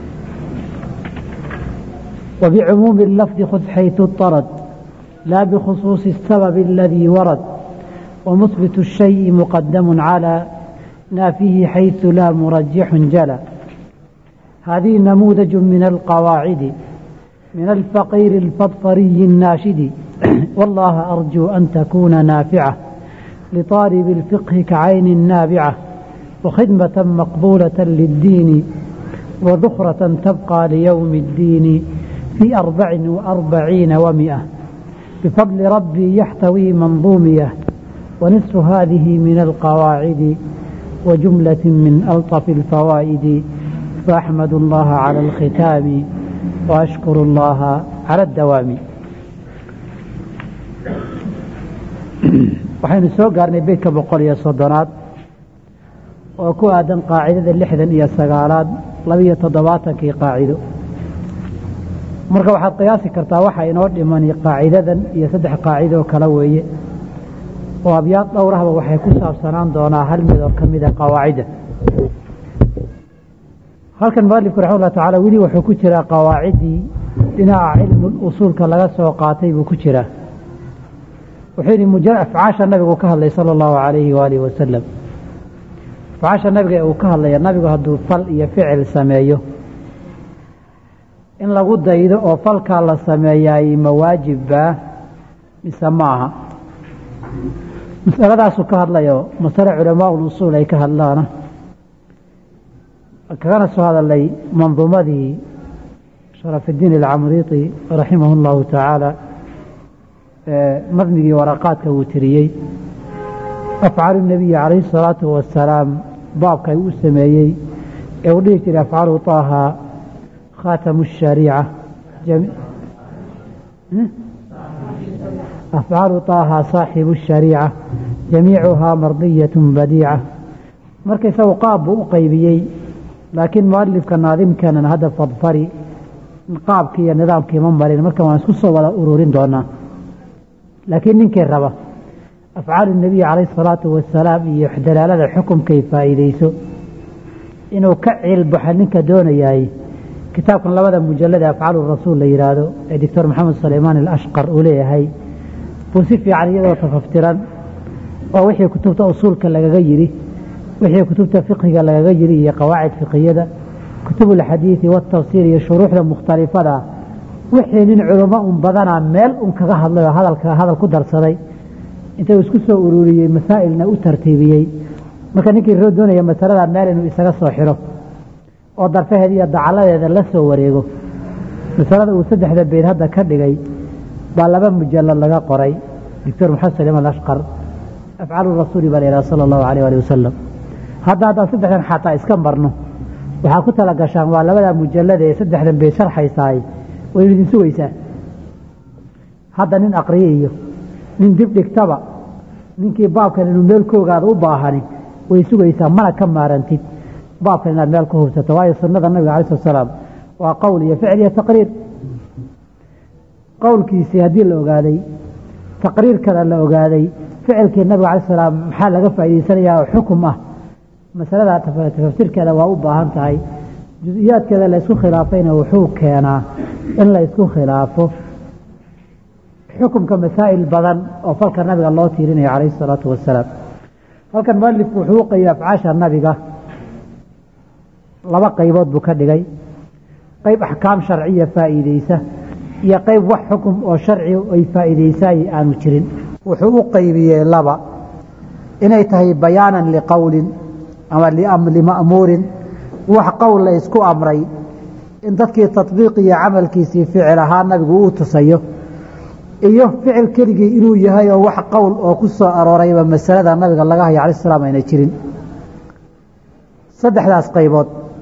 وبعموم اللفظ خذ حيث اضطرد لا بخصوص السبب الذي ورد ومثبت الشيء مقدم على نافيه حيث لا مرجح جلى هذه نموذج من القواعد من الفقير الفضفري الناشد والله أرجو أن تكون نافعة لطالب الفقه كعين نابعة وخدمة مقبولة للدين وذخرة تبقى ليوم الدين في أربع وأربعين ومئة بفضل ربي يحتوي منظومية ونصف هذه من القواعد وجملة من ألطف الفوائد فأحمد الله على الختام وأشكر الله على الدوام waxaynu soo gaarnay beydka boqol iyo soddonaad oo ku aadan qaacidada lixdan iyo sagaalaad labiyo toddobaatankii qaacido marka waxaad qiyaasi kartaa waxa inoo dhimani qaacidadan iyo saddex qaacidoo kale weeye oo abyaad dhowrahba waxay ku saabsanaan doonaa hal mid oo ka mida qawaacidda halkan mualifku raxima ullah tacaala weli wuxuu ku jiraa qawaaciddii dhinaca cilmul usuulka laga soo qaatay buu ku jiraa wuxuu yidhi muja afcaasha nabigu ka hadlay sala allahu calayhi waalihi wasalam afcaasha nabiga ee uu ka hadlaya nabigu hadduu fal iyo ficil sameeyo in lagu daydo oo falkaa la sameeyaay ma waajibbaa mise ma aha masaladaasuu ka hadlayo masale culamaa usuul ay ka hadlaana kagana soo hadalay manduumadii sharafidiin alcamriiti raximahu llahu tacaala nadmigii waraqaadka uu tiriyey afcaalu nabiyi calayhi salaatu wasalaam baabka u sameeyey ee uu dhihi jiray afcaalu taaha khaatamu shariica afcaalu taaha saaxibu shariica jamiicuhaa mardiyat badiica marka isagu qaab buu u qaybiyey laakiin mualifka naadimkeenan hadda fadfari qaabkii iyo nidaamkii ma marin marka waan isku soo wada ururin doonaa laakiin ninkii raba afcaalu nebiyi calayhi salaatu wasalaam iyo dalaalada xukumkay faa'iideyso inuu ka ciilbaxo ninka doonayaay kitaabkan labada mujalada afcaalu rasuul la yidhaahdo ee doctor maxamed sulaymaan alashqar uu leeyahay buu si fiican iyadoo tafaftiran oo wixii kutubta usuulka lagaga yidhi wixii kutubta fiqhiga lagaga yidhi iyo qawaacid fiqhiyada kutubulxadiidi watafsiir iyo shuruuxda mukhtalifada wixii nin culamo un badanaa meel un kaga hadlay oo hadalka hadal ku darsaday intuu isku soo ururiyey masaa'ilna u tartiibiyey marka ninkii roo doonaya masalada meel inuu isaga soo xiro oo darfaheeda iyo dacaladeeda la soo wareego masalada uu saddexda beyd hadda ka dhigay baa laba mujalad laga qoray doctor maxamed saliman ashqar afcaalu rasuuli baa la yidhaha sala allahu alayh ali wasalam hadda haddaan saddexdan xataa iska marno waxaa ku tala gashaan waa labada mujalada ee saddexdan beyd sharxaysaay waynu idin sugaysaa hadda nin aqriye iyo nin dib dhigtaba ninkii baabkan inuu meel ka ogaado u baahani way sugaysaa mana ka maarantid baabkan inaad meel ku hubsato waayo sunnada nabiga alai slat salaam waa qowl iyo ficil iyo taqriir qowlkiisii haddii la ogaaday taqriirkana la ogaaday ficilkii nabiga alai salaam maxaa laga faa'idaysanayaa oo xukum ah masalada tafaftirkeeda waa u baahan tahay juزiyaadkeeda la isku khilaafayna wuxuu keenaa in la isku khilaafo xukumka masaa'il badan oo falka nabiga loo tiirinayo calayh الsalaatu wasalaam halkan mualifku wuxuu u qeybay afcaasha nabiga laba qaybood buu ka dhigay qayb axkaam sharciya faa'iideysa iyo qayb wax xukum oo sharci ay faa'iideysaay aanu jirin wuxuu u qaybiyey laba inay tahay bayaanan liqowlin ama lima'muurin wax qowl la isku amray in dadkii taطbiiq iyo camalkiisii ficil ahaa nabigu uu tusayo iyo ficil keligii inuu yahay oo wax qowl oo ku soo aroorayba masalada nabiga laga haya alay slam ayna jirin saddexdaas qaybood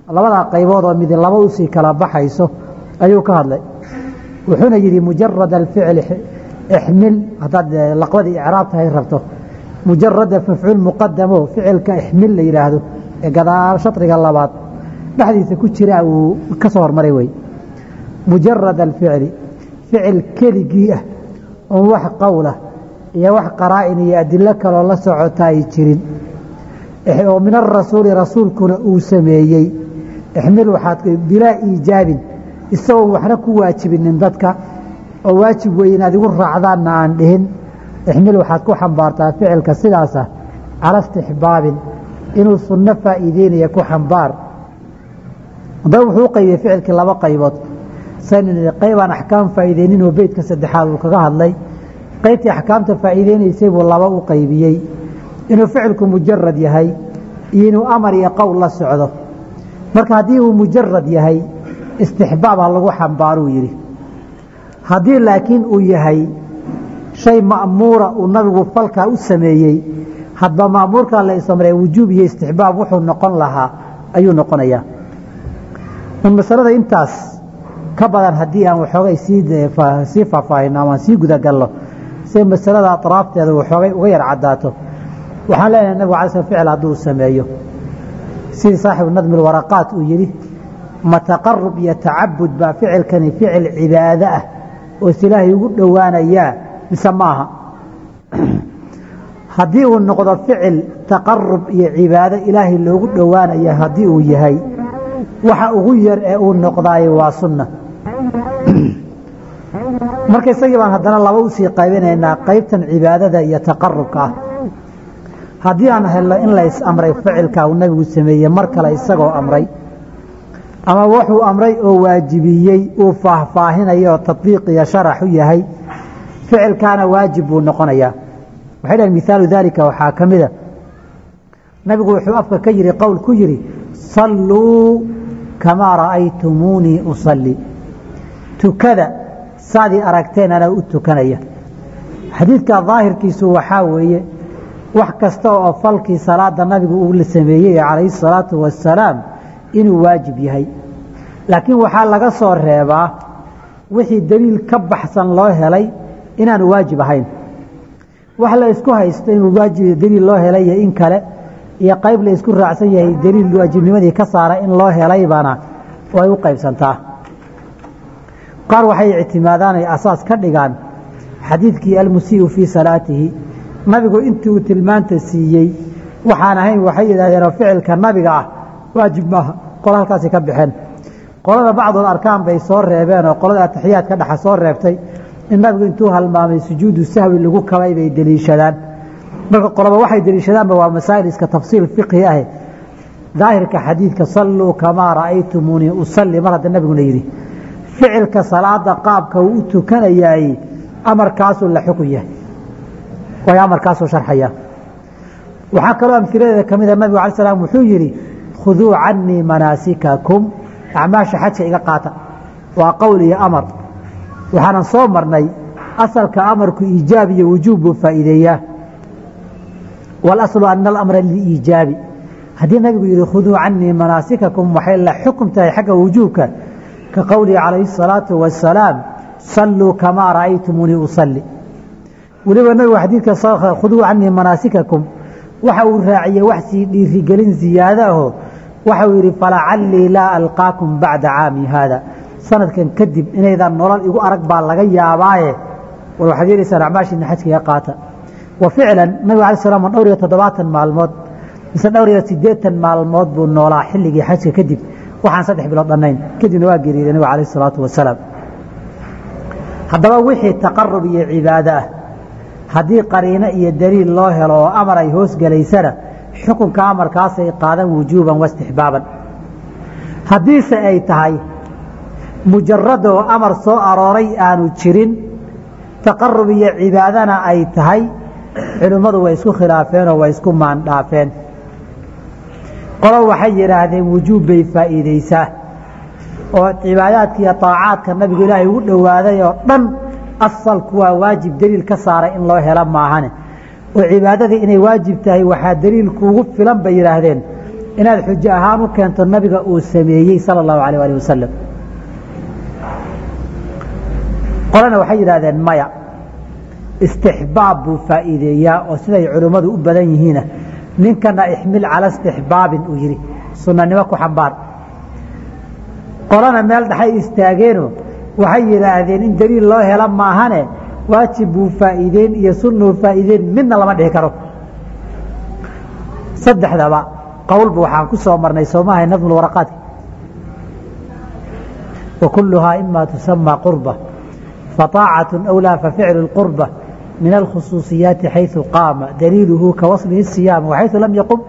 labadaa qaybood oo midi laba usii kala baxayso ayuu ka hadlay wuxuuna yidhi mujarad alficli ixmil haddaad laqbadii icraab tahay rabto mujarada mafcuul muqadamo ficilka ixmil la yidhaahdo ee gadaal shatriga labaad dhexdiisa ku jira uu ka soo hormaray wey mujarad alficli ficil keligii ah oon wax qowlah iyo wax qaraa'in iyo adilo kaloo la socota ay jirin oo min arasuuli rasuulkuna uu sameeyey ixmil waxaad bilaa iijaabin isagoon waxna ku waajibinin dadka oo waajib wey inaad igu raacdaanna aan dhihin ixmil waxaad ku xambaartaa ficilka sidaasa cala istixbaabin inuu sunno faa'iideynaya ku xambaar haddaba wuxuu u qaybiyey ficilkii laba qaybood saynu nihi qaybaan axkaam faa'iideyninoo beytka saddexaad uu kaga hadlay qaybtii axkaamta faa'iideynaysay buu laba u qaybiyey inuu ficilku mujarad yahay iyo inuu amar iyo qowl la socdo marka haddii uu mujarad yahay istixbaab ha lagu xambaaruu yidhi haddii laakiin uu yahay shay ma'muura uu nabigu falkaa u sameeyey hadba ma'muurkaa la isamree wujuub iyo istixbaab wuxuu noqon lahaa ayuu noqonayaa un masalada intaas ka badan haddii aan waxoogay sii faahfaahino ama aan sii gudagalno si masalada atraafteeda waxoogay uga yar caddaato waxaan leenahay nabigu alay sl ficil hadduu sameeyo sidii saaxibu nadmi lwaraqaat uu yidhi ma taqarub iyo tacabud baa ficilkani ficil cibaado ah oo is ilaahay ugu dhowaanayaa mise maaha haddii uu noqdo ficil taqarub iyo cibaado ilaahay loogu dhowaanaya haddii uu yahay waxa ugu yar ee uu noqdaayo waa sunna marka isagii baan haddana laba usii qaybinaynaa qaybtan cibaadada iyo taqarubka ah haddii aan helno in la is amray ficilka uu nabigu sameeyey mar kale isagoo amray ama wuxuu amray oo waajibiyey uu faahfaahinayo oo tabiiq iyo sharax u yahay ficilkaana waajib buu noqonayaa waxay dhahen mihaalu daalika waxaa ka mida nabigu wuxuu afka ka yihi qowl ku yidhi salluu kamaa ra'aytumuunii usalli tukada saadii aragteen anaa u tukanaya xadiidka daahirkiisu waxaa weeye wax kasta oo falkii salaada nabigu uu la sameeyey calayhi salaatu wasalaam inuu waajib yahay laakiin waxaa laga soo reebaa wixii daliil ka baxsan loo helay inaanu waajib ahayn wax la isku haysto inuu waajib daliil loo helay iyo in kale iyo qayb la isku raacsan yahay daliil waajibnimadii ka saara in loo helaybana way u qaybsantaa qaar waxay ictimaadaan ay asaas ka dhigaan xadiidkii almusii'u fii salaatihi nabigu intii uu tilmaanta siiyey waxaan ahayn waxay yidhaahdeenoo ficilka nabiga ah waajib maaha qolo halkaasi ka baxeen qolada bacdul arkaan bay soo reebeen oo qolada atixiyaadka dhexa soo reebtay in nabigu intuu halmaamay sujuudu sahwi lagu kabay bay deliishadaan marka qoloba waxay deliishadaanba waa masaa'il iska tafsiil fiqhi ah daahirka xadiidka salluu kamaa ra'aytumuunii usalli mar hadda nabiguna yidhi ficilka salaada qaabka uu u tukanayaay amarkaasuu la xukun yahay way amarkaasuu sharxaya waxaa kaloo amhiladeeda ka mida nabigu alay slam wuxuu yidhi khuduu canii manaasikakum acmaasha xajka iga qaata waa qowl iyo amar waxaanan soo marnay asalka amarku iijaab iyo wujuub buu faa'iideeyaa walaslu ana alamra liiijaabi haddii nabigu yihi khuduu canii manaasikakum waxay la xukum tahay xagga wujuubka ka qowlihi calayhi الsalaatu wasalaam salluu kamaa ra'aytumuunii usalli weliba nabigu xadiidka khuduu canii manaasikakum waxa uu raaciyey wax sii dhiirigelin ziyaado aho waxau yidhi falacallii laa alqaakum bacda caami haada sanadkan kadib inaydan nolol igu arag baa laga yaabaaye war waxaad yeelaysaan acmaashiina xajka iga qaata wa ficlan nabiga alay slam dhowr iyo toddobaatan maalmood mise dhowr iyo siddeetan maalmood buu noolaa xilligii xajka kadib waxaan saddex bilood dhannayn kadibna waa geeriyey nabiga alayh isalaatu wasalaam haddaba wixii taqarub iyo cibaado ah haddii qariino iyo daliil loo helo oo amar ay hoos gelaysana xukunka amarkaasay qaadan wujuuban waistixbaaban haddiise ay tahay mujaradoo amar soo arooray aanu jirin taqarub iyo cibaadana ay tahay culimmadu way isku khilaafeenoo way isku maandhaafeen qolo waxay yidhaahdeen wujuub bay faa'iideysaa oo cibaadaadka iyo taacaadka nabigu ilaahay ugu dhowaaday oo dhan asalku waa waajib daliil ka saaray in loo helo maahane oo cibaadadii inay waajib tahay waxaa daliil kuugu filan bay yidhaahdeen inaad xujo ahaan u keento nabiga uu sameeyey sala allahu alayh alih wasalam qolana waxay yidhahdeen maya istixbaab buu faa'iideeyaa oo siday culimmadu u badan yihiina ninkana ixmil cala istixbaabin uu yidhi sunanimo ku xambaar qolana meel dhaxay istaageeno waxay yidhaahdeen in daliil loo hela maahane waajib buu faa'iideyn iyo sunnuu faa'iideyn midna lama dhihi karo saddexdaba qowlba waxaan ku soo marnay soomahay nadmu waraqaadka wa kulluhaa ima tusamaa qurba faطaacatu أwlaa faficlu اqurba min alkhusuuصiyaati xayثu qaama daliiluhu kawaslihi الsiyaam waxayثu lam yaqum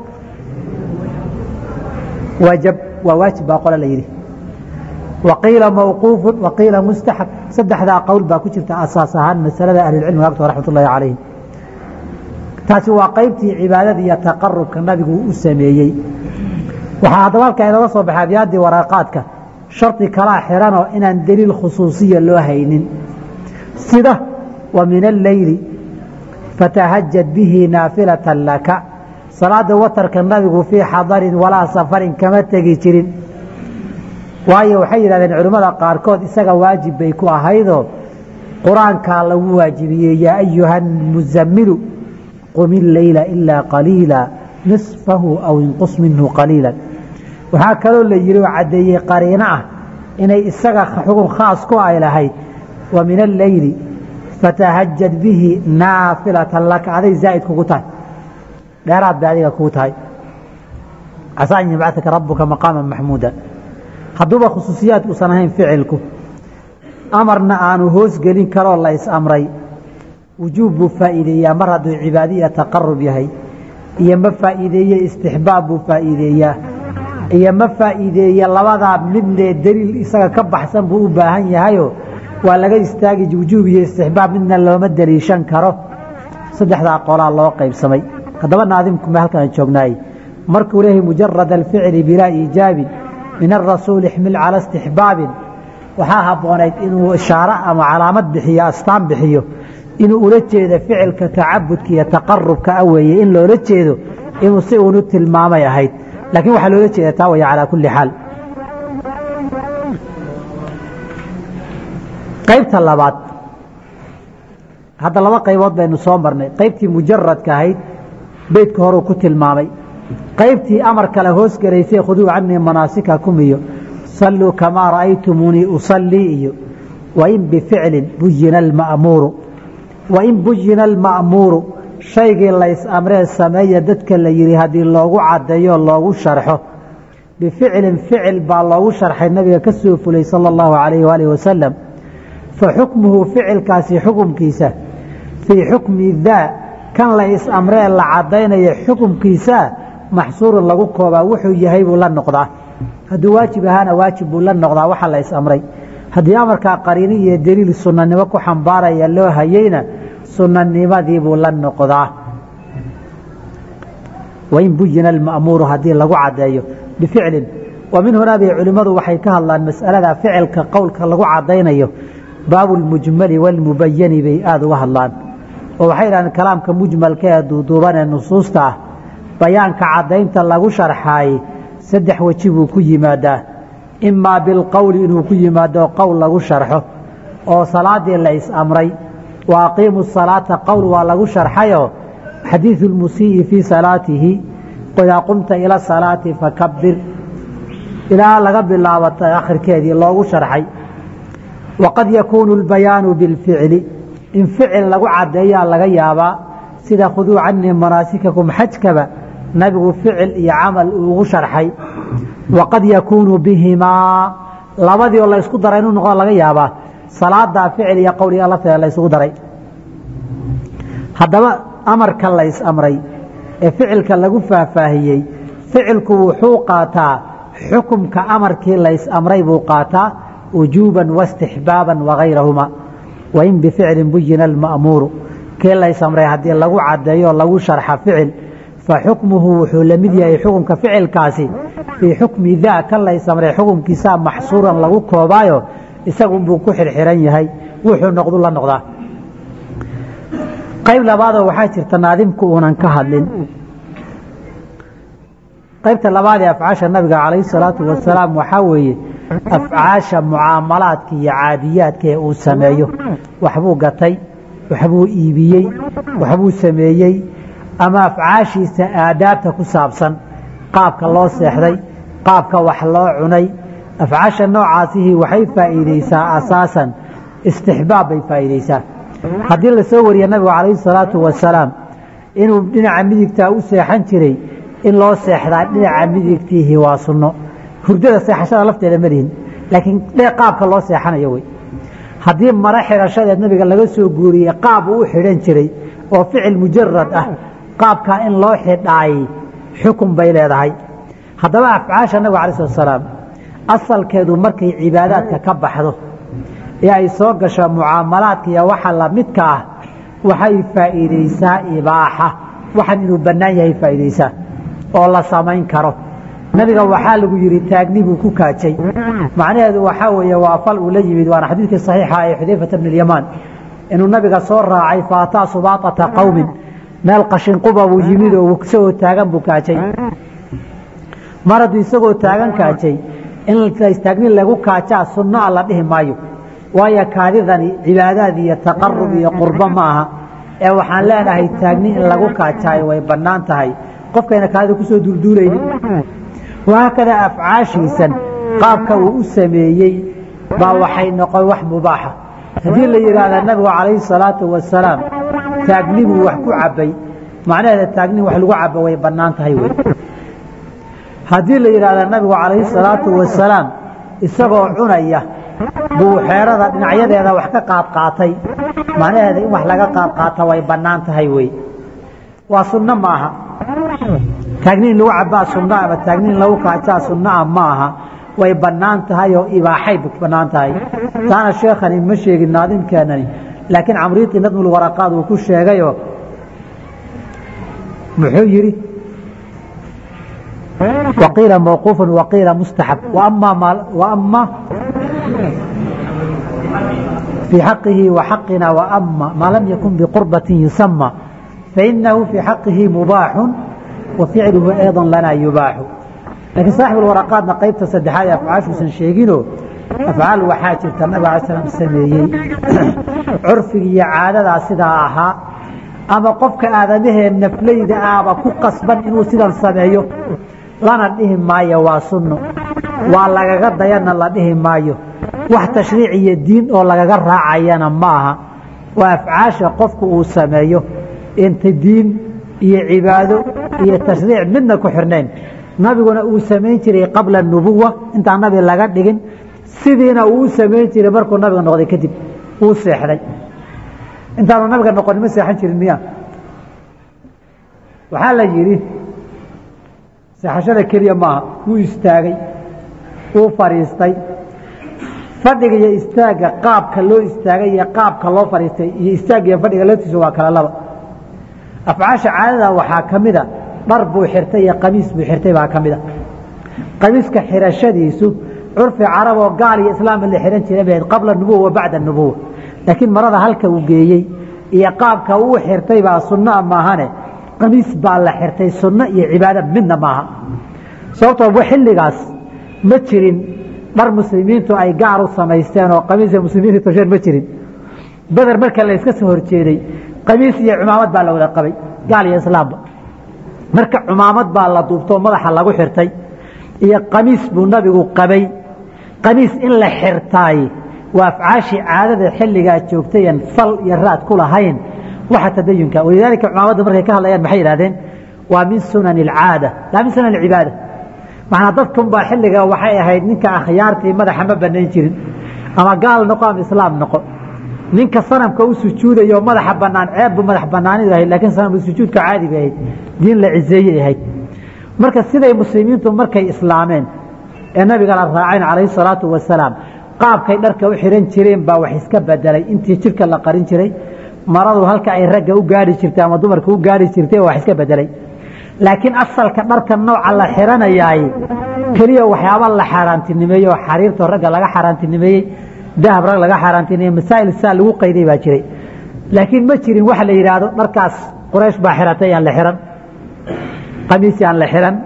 waajab waa waajib baa qole la yidhi waqiila mawquufu waqiila mustaxab saddexdaa qowl baa ku jirta asaas ahaan masalada ahlilcilmiga agtoo raxmat ullahi calayhim taasi waa qaybtii cibaadada iyo taqarubka nabigu u sameeyey waxaa haddaba halkaa inooga soo baxay abyaaddii waraaqaadka shardi kalaa xiranoo inaan deliil khusuusiya loo haynin sida wa min alleyli fatahajad bihi naafilatan laka salaada watarka nabigu fii xadarin walaa safarin kama tegi jirin waayo waxay yidhahdeen culimmada qaarkood isaga waajib bay ku ahaydoo qur-aankaa lagu waajibiyey yaa ayuha muzamilu qum illeyla ilaa qaliila nisfahu aw inqus minhu qaliila waxaa kaloo la yidhi oo caddeeyey qariino ah inay isaga xugun khaas ku ay lahayd wa min alleyli fatahajad bihi naafilatan laka aday zaa'id kugu tahay dheeraad bay adiga kugu tahay casaa an yabcataka rabuka maqaama maxmuuda hadduuba khusuusiyaad uusan ahayn ficilku amarna aanu hoos gelin karoo la is-amray wujuub buu faa'iideeyaa mar hadduu cibaado iyo taqarub yahay iyo ma faa'iideeye istixbaab buu faa'iideeyaa iyo ma faa'iideeye labadaa midnee deliil isaga ka baxsan buu u baahan yahayoo waa laga istaagi wujuub iyo istixbaab midna looma deliishan karo saddexdaa qolaa loo qaybsamay haddaba naadimkuma halkaan joognaay markuu leeyahay mujarad alficli bilaa iijaabin min arasuul ixmil cala istixbaabin waxaa habboonayd inuu ishaaro ama calaamad bixiyo astaan bixiyo inuu ula jeedo ficilka tacabudka iyo taqarubka a weeye in loola jeedo inuu si uunu tilmaamay ahayd laakiin waxaa loola jeeda taa waya calaa kulli xaal qaybta labaad hadda laba qaybood baynu soo marnay qaybtii mujaradka ahayd beydka horuu ku tilmaamay qaybtii amar kale hoos gelaysay khuduu canii manaasikakum iyo salluu kamaa ra'aytumuunii usallii iyo wain bificlin buyina alma'muuru wain buyina alma'muuru shaygii lays amree sameeya dadka la yidhi haddii loogu caddeeyo loogu sharxo bificlin ficil baa loogu sharxay nabiga ka soo fulay sala allahu calayhi waalihi wasalam fa xukmuhu ficilkaasi xukumkiisa fii xukmi daa kan la is amree la caddaynaya xukumkiisa maxsuurun lagu koobaa wuxuu yahay buu la noqdaa hadduu waajib ahaana waajib buu la noqdaa waxa la is amray haddii amarkaa qariini iyo deliil sunnanimo ku xambaaraya loo hayeyna sunnanimadii buu la noqdaa wain buyina alma'muuru haddii lagu caddeeyo bificlin wa min hunaa bay culimmadu waxay ka hadlaan mas'alada ficilka qowlka lagu caddaynayo baabu lmujmali walmubayani bay aada uga hadlaan oo waxay yidhahdeen kalaamka mujmalka ee duuduuban ee nusuusta ah bayaanka caddaynta lagu sharxaayey saddex weji buu ku yimaadaa imaa bilqowli inuu ku yimaado qowl lagu sharxo oo salaadii la is amray wa aqiimu salaata qowl waa lagu sharxayoo xadiidu lmusii'i fii salaatihi idaa qumta ila salaati fakabir ilaa laga bilaabata akhirkeedii loogu sharxay waqad yakuunu lbayaanu bilficli in ficil lagu caddeeyaa laga yaabaa sida khuduu canii manaasikakum xajkaba nabigu ficil iyo camal uugu sharxay waqad yakuunu bihimaa labadii oo la ysku daray inuu noqdo laga yaabaa salaadaa ficil iyo qowliga lafteeda la ysugu daray haddaba amarka la ys amray ee ficilka lagu faahfaahiyey ficilku wuxuu qaataa xukumka amarkii lays amray buu qaataa wujuuban waistixbaaban wagayrahuma wain bificlin buyina alma'muuru kii lays amray haddii lagu caddeeyo lagu sharxa ficil faxukmuhu wuxuu la mid yahay xukumka ficilkaasi fii xukmi daa kan lays amray xukumkiisaa maxsuuran lagu koobaayo isagunbuu ku xirxiran yahay wuxuu noqdu la noqdaa qayb labaadoo waxaa jirta naadimku uunan ka hadlin qaybta labaad ee afcaasha nabiga calayhi salaatu wasalaam waxaa weeye afcaasha mucaamalaadka iyo caadiyaadka ee uu sameeyo waxbuu gatay waxbuu iibiyey waxbuu sameeyey ama afcaashiisa aadaabta ku saabsan qaabka loo seexday qaabka wax loo cunay afcaasha noocaasihii waxay faa'iideysaa asaasan istixbaab bay faa'iideysaa haddii la soo wariya nabigu calayhi salaatu wasalaam inuu dhinaca midigtaa u seexan jiray in loo seexdaa dhinaca midigtiihi waa sunno hurdada seexashada lafteeda malihin laakiin qaabka loo seexanayo wey haddii maro xidhashadeed nabiga laga soo guuriyey qaab uu u xidhan jiray oo ficil mujarad ah qaabkaa in loo xidhaayey xukun bay leedahay haddaba afcaasha nabiga alai slat salaam asalkeedu markay cibaadaadka ka baxdo ee ay soo gasho mucaamalaadka iyo waxa lamidka ah waxay faa'iideysaa ibaaxa waxan inuu bannaan yahay faa'iideysaa oo la samayn karo nabiga waxaa lagu yidhi taagni buu ku kaajay macnaheedu waxaa weeye waa fal uu la yimid waana xadiidkii saxiixa ee xudayfata bn اlyamaan inuu nabiga soo raacay faataa subaaطata qowmin meel qashinquba buu yimid oo isagoo taagan buu kaajay mar hadduu isagoo taagan kaajay in taagni lagu kaajaa sunno a la dhihi maayo waayo kaadidani cibaadaad iyo taqarub iyo qurbo ma aha ee waxaan leenahay taagni in lagu kaajaayo way bannaan tahay qofkayna kaadida kusoo duulduulaynin wahaakada afcaashiisan qaabka uu u sameeyey baa waxay noqon wax mubaaxa haddii la yidhaahda nabigu calayhi salaatu wasalaam taagni buu wax ku cabbay macnaheeda taagni wax lagu cabo way bannaan tahay wey haddii la yidhaahda nabigu calayhi salaatu wasalaam isagoo cunaya buu xeerada dhinacyadeeda wax ka qaad qaatay macnaheeda in wax laga qaad qaata way bannaan tahay wey waa sunno ma aha taagni in lagu cabaa sunno ama taagni in lagu kaajaa sunnoa ma aha way bannaan tahay oo ibaaxay bannaan tahay taana sheekhani ma sheegin naadimkeenani laakiin camriiqi nadmulwaraqaad uu ku sheegayoo muxuu yidhi waqiila mawquufu waqiila mustaxab ama fii xaqihi waxaqina waama maa lam yakun biqurbatin yusama fainahu fii xaqihi mubaaxu wa ficluhu ayضa lanaa yubaaxu laakiin saaxib waraqaadna qaybta saddexaad ee afcaashuusan sheeginoo afcaal waxaa jirta nabig ala slam sameeyey curfiga iyo caadadaa sidaa ahaa ama qofka aadamahee naflayda ahba ku qasban inuu sidan sameeyo lana dhihi maayo waa sunno waa lagaga dayana la dhihi maayo wax tashriic iyo diin oo lagaga raacayana ma aha waa afcaasha qofku uu sameeyo inta diin iyo cibaado iyo tashriic midna ku xirnayn nabiguna uu samayn jiray qabla nubuwa intaan nabi laga dhigin sidiina uu u samayn jiray markuu nabiga noqday kadib uu seexday intaanu nabiga noqonin ma seexan jirin miya waxaa la yidhi seexashada keliya maaha wuu istaagay wuu fadhiistay fadhiga iyo istaagga qaabka loo istaagay iyo qaabka loo fadhiistay iyo istaagga iyo fadhiga laftiisu waa kala laba afcaasha caadada waxaa ka mida dhar buu xirtay iyo qamiis buu xirtay baa ka mida qamiiska xirashadiisu curfi carab oo gaal iyo islaamba la xihan jiray bay qabla nubuwa wa bacda nubuwa laakiin marada halka uu geeyey iyo qaabka uu xirtay baa sunnoa maahane qamiis baa la xirtay sunno iyo cibaado midna maaha sababtoo xilligaas ma jirin dhar muslimiintu ay gaar u samaysteen oo qamiisa muslimiinta tosheen ma jirin beder marka la iska soo horjeeday qamiis iyo cumaamad baa la wada qabay gaal iyo islaamba marka cumaamad baa la duubtoo madaxa lagu xirtay iyo qamiis buu nabigu qabay qamiis in la xirtaay waa afcaashii caadada xilligaa joogtayan fal iyo raad ku lahayn waxa tadayunka walidaalika cumaamadda markay ka hadlayaan maxay yidhahdeen waa min sunani alcaada laa min sunan alcibaada macnaa dadkunbaa xilliga waxay ahayd ninka akhyaartii madaxa ma banayn jirin ama gaal noqo ama islaam noqo ninka sanamka u sujuudayo madaxa banaan ceebbu madax banaanidu ahayd laakiin sanamka sujuudka caadi bay ahayd diin la ciseeyey ahayd marka siday muslimiintu markay islaameen ee nabiga la raaceen calayhi salaatu wasalaam qaabkay dharka u xihan jireen baa wax iska bedelay intii jirka la qarin jiray maradu halka ay ragga u gaari jirtay ama dumarka u gaari jirtay wax iska bedelay laakiin asalka dharka nooca la xiranayaay keliya waxyaaba la xaaraantinimeeyey oo xariirtoo ragga laga xaaraantinimeeyey dahab rag laga xaaraantinimeeyey masaa'il saa lagu qayday baa jiray laakiin ma jirin wax la yidhaahdo dharkaas quraysh baa xiratay aan la xiran qamiis aan la xiran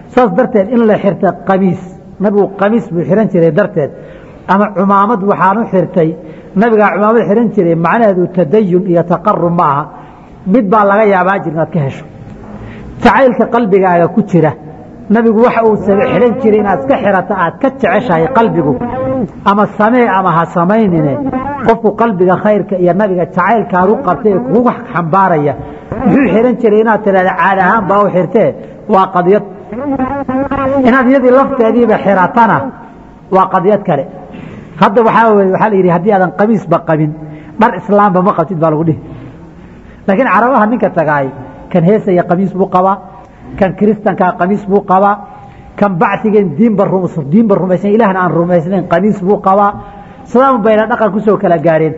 saas darteed in la xirta qamiis nabigu qamiis buu xihan jiray darteed ama cumaamad waxaan u xirtay nabigaa cumaamad xihan jiray macnaheedu tadayun iyo taqarub ma aha mid baa laga yaabaa jir inaad ka hesho jacaylka qalbigaaga ku jira nabigu waxa uu xihan jiray inaad iska xirato aad ka jeceshahay qalbigu ama samee ama ha samaynine qofku qalbiga khayrka iyo nabiga jacaylkaad u qabtay ee kugu xambaaraya muxuu xihan jiray inaad tidhahda caad ahaan baa u xirtee waa qadiyad inaad iyadii lafteediiba xiratana waa qadiyad kale hadda waxaa weye waxaa la yidhi haddii aadan qamiisba qabin dhar islaamba ma qabtid baa lagu dhihi laakiin carabaha ninka tagaay kan heesaya qamiis buu qabaa kan kiristankaa qamiis buu qabaa kan bacigeen diinba diinba rumaysan ilahna aan rumaysnayn qamiis buu qabaa sidaan bayna dhaqan kusoo kala gaareen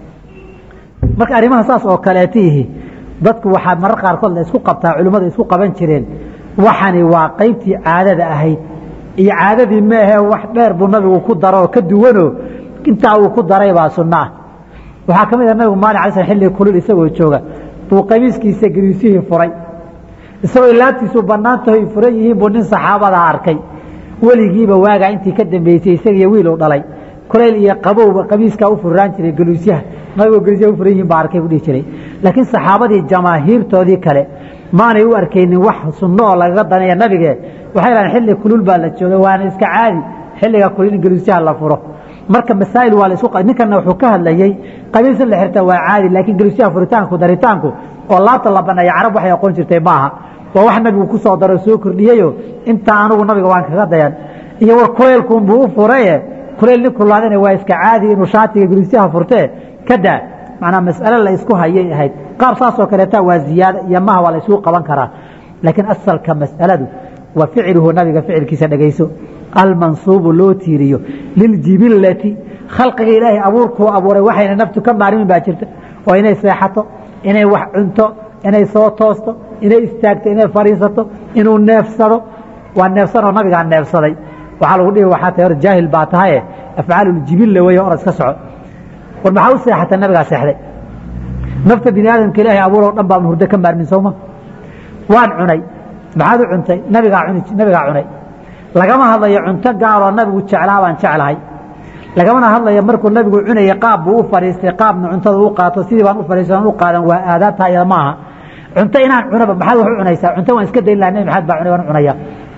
marka arrimaha saas oo kaleetiihi dadku waxaa marar qaarkood la isku qabtaa culimmada isku qaban jireen waxani waa qaybtii caadada ahayd iyo caadadii meehe wax dheer buu nabigu ku daro oo ka duwanoo intaa uu ku daray baa sunno ah waxaa ka mid ah nabigu maalin alay sl xilliga kulul isagoo jooga buu qamiiskiisa gariisihii furay isagoo laabtiisu bannaantahoy furan yihiin buu nin saxaabadaa arkay weligiiba waagaa intii ka dambeysay isagiyo wiil u dhalay kulayl iyo qabowba qamiiskaa u furraan jiray galuusyaha nabigoo galuusyaha u furan yihiin baa arkay buu dhihi jiray laakiin saxaabadii jamaahiirtoodii kale maanay u arkaynin wax sunno oo lagaga danaya nabige waxay dhahan xilli kulul baa la jooga waana iska caadi xilliga kulul in galuusyaha la furo marka masaa'il waa la isku ninkanna wuxuu ka hadlayey qamiis in la xirta waa caadi laakiin galuusyaha furitaanku daritaanku oo laabta la baneeya carab waxay aqoon jirtay maaha waa wax nabigu ku soo daro soo kordhiyeyo intaa anugu nabiga waan kaga dayan iyo war kuleylkuunbuu u furaye kuleyl nin kulaadana waa iska caadi inuu shaatiga galuusyaha furtee ka daa macnaa mas'ale la isku hayay ahayd qaab saasoo kaleeta waa ziyaada iyo maha waa la isugu qaban karaa laakiin asalka mas'aladu wa ficluhu nabiga ficilkiisa dhegayso almansuubu loo tiiriyo liljibillati khalqiga ilaahay abuurkuu abuuray waxayna naftu ka maarmin baa jirta oo inay seexato inay wax cunto inay soo toosto inay istaagto inay fadhiisato inuu neefsado waa neefsanoo nabigaa neefsaday waxaa lagu dhihi waxaa tahay hor jaahil baa tahaye afcaaluljibilla weeye orad iska soco war maxaa u seexata nabigaa seexday nafta bini aadamka ilaahay abuuroo dhan baan hurdo ka maarmin sowma waan cunay maxaad u cuntay nabigaa cuni nabigaa cunay lagama hadlayo cunto gaaroo nabigu jeclaa baan jeclahay lagamana hadlayo markuu nabigu cunaya qaab buu u fadhiistay qaabna cuntada u qaato sidii baan u fadhiistan u qaadan waa aadaabtaa iyada ma aha cunto inaan cunaba maxaad wax u cunaysaa cunto waan iska dayn laha nabi maxamed baa cunay waan cunaya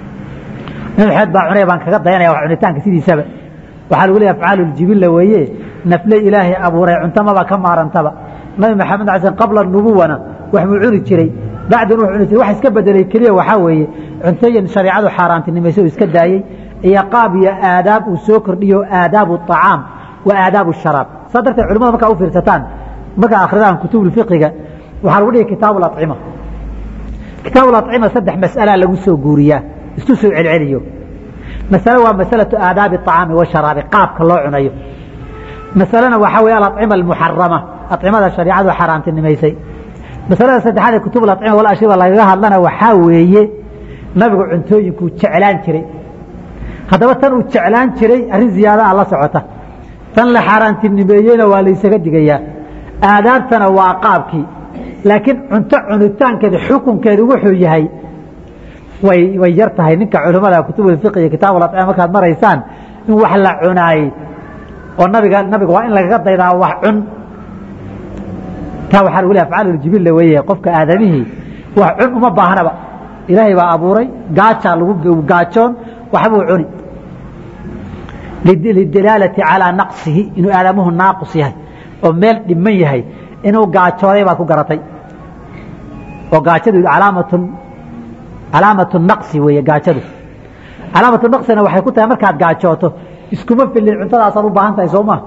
nabi maxamed baa cunaya baan kaga dayanaya wax cunitaanka sidiisaba waxaa lagu leeyahay afcaalu ljibilla weeye nafle ilaahay abuuray cunto maba ka maarantaba nabi maxamed ala sl qabla nubuwana wax buu cuni jiray bacdan wuxuu cuni jiray wax iska bedelay keliya waxaa weeye cuntooyin shareecadu xaaraantinimaysa uu iska daayey iyo qaab iyo aadaab uu soo kordhiyo aadaabu acaam wa aadaabu sharaab saa darteed culimada markaa u fiirsataan markaa akhridaan kutubulfiqiga waxaa lagu dhihi kitaabu acima kitaabu acima saddex mas'alaa lagu soo guuriyaa isku soo celceliyo masale waa masalatu aadaabi acaami washaraabi qaabka loo cunayo masalena waxaa weeye alacima almuxarama acimada shareicadu xaaraantinimaysay masalada saddexaad ee kutub acima wal ashriba lagaga hadlana waxaa weeye nabigu cuntooyinkuu jeclaan jiray haddaba tan uu jeclaan jiray arrin ziyaadaha la socota tan la xaaraantinimeeyeyna waa laysaga digayaa aadaabtana waa qaabkii laakiin cunto cunitaankeeda xukunkeedu wuxuu yahay way way yar tahay ninka culimmada kutubulfiq iyo kitaabulacima markaad maraysaan in wax la cunaayey oo nabiga nabiga waa in lagaga daydaa wax cun taa waxaa lagu lehay afcaaluljibilla weeye qofka aadamihii wax cun uma baahnaba ilaahay baa abuuray gaajaa lagu gaajoon waxbuu cuni lidalaalati calaa naqsihi inuu aadamuhu naaqus yahay oo meel dhiman yahay inuu gaajooday baad ku garatay oo gaajadu alaamat calaamatu naqsi weeye gaajadu calaamatu naqsina waxay ku tahay markaad gaajooto iskuma filin cuntadaasaad u baahan tahay soo ma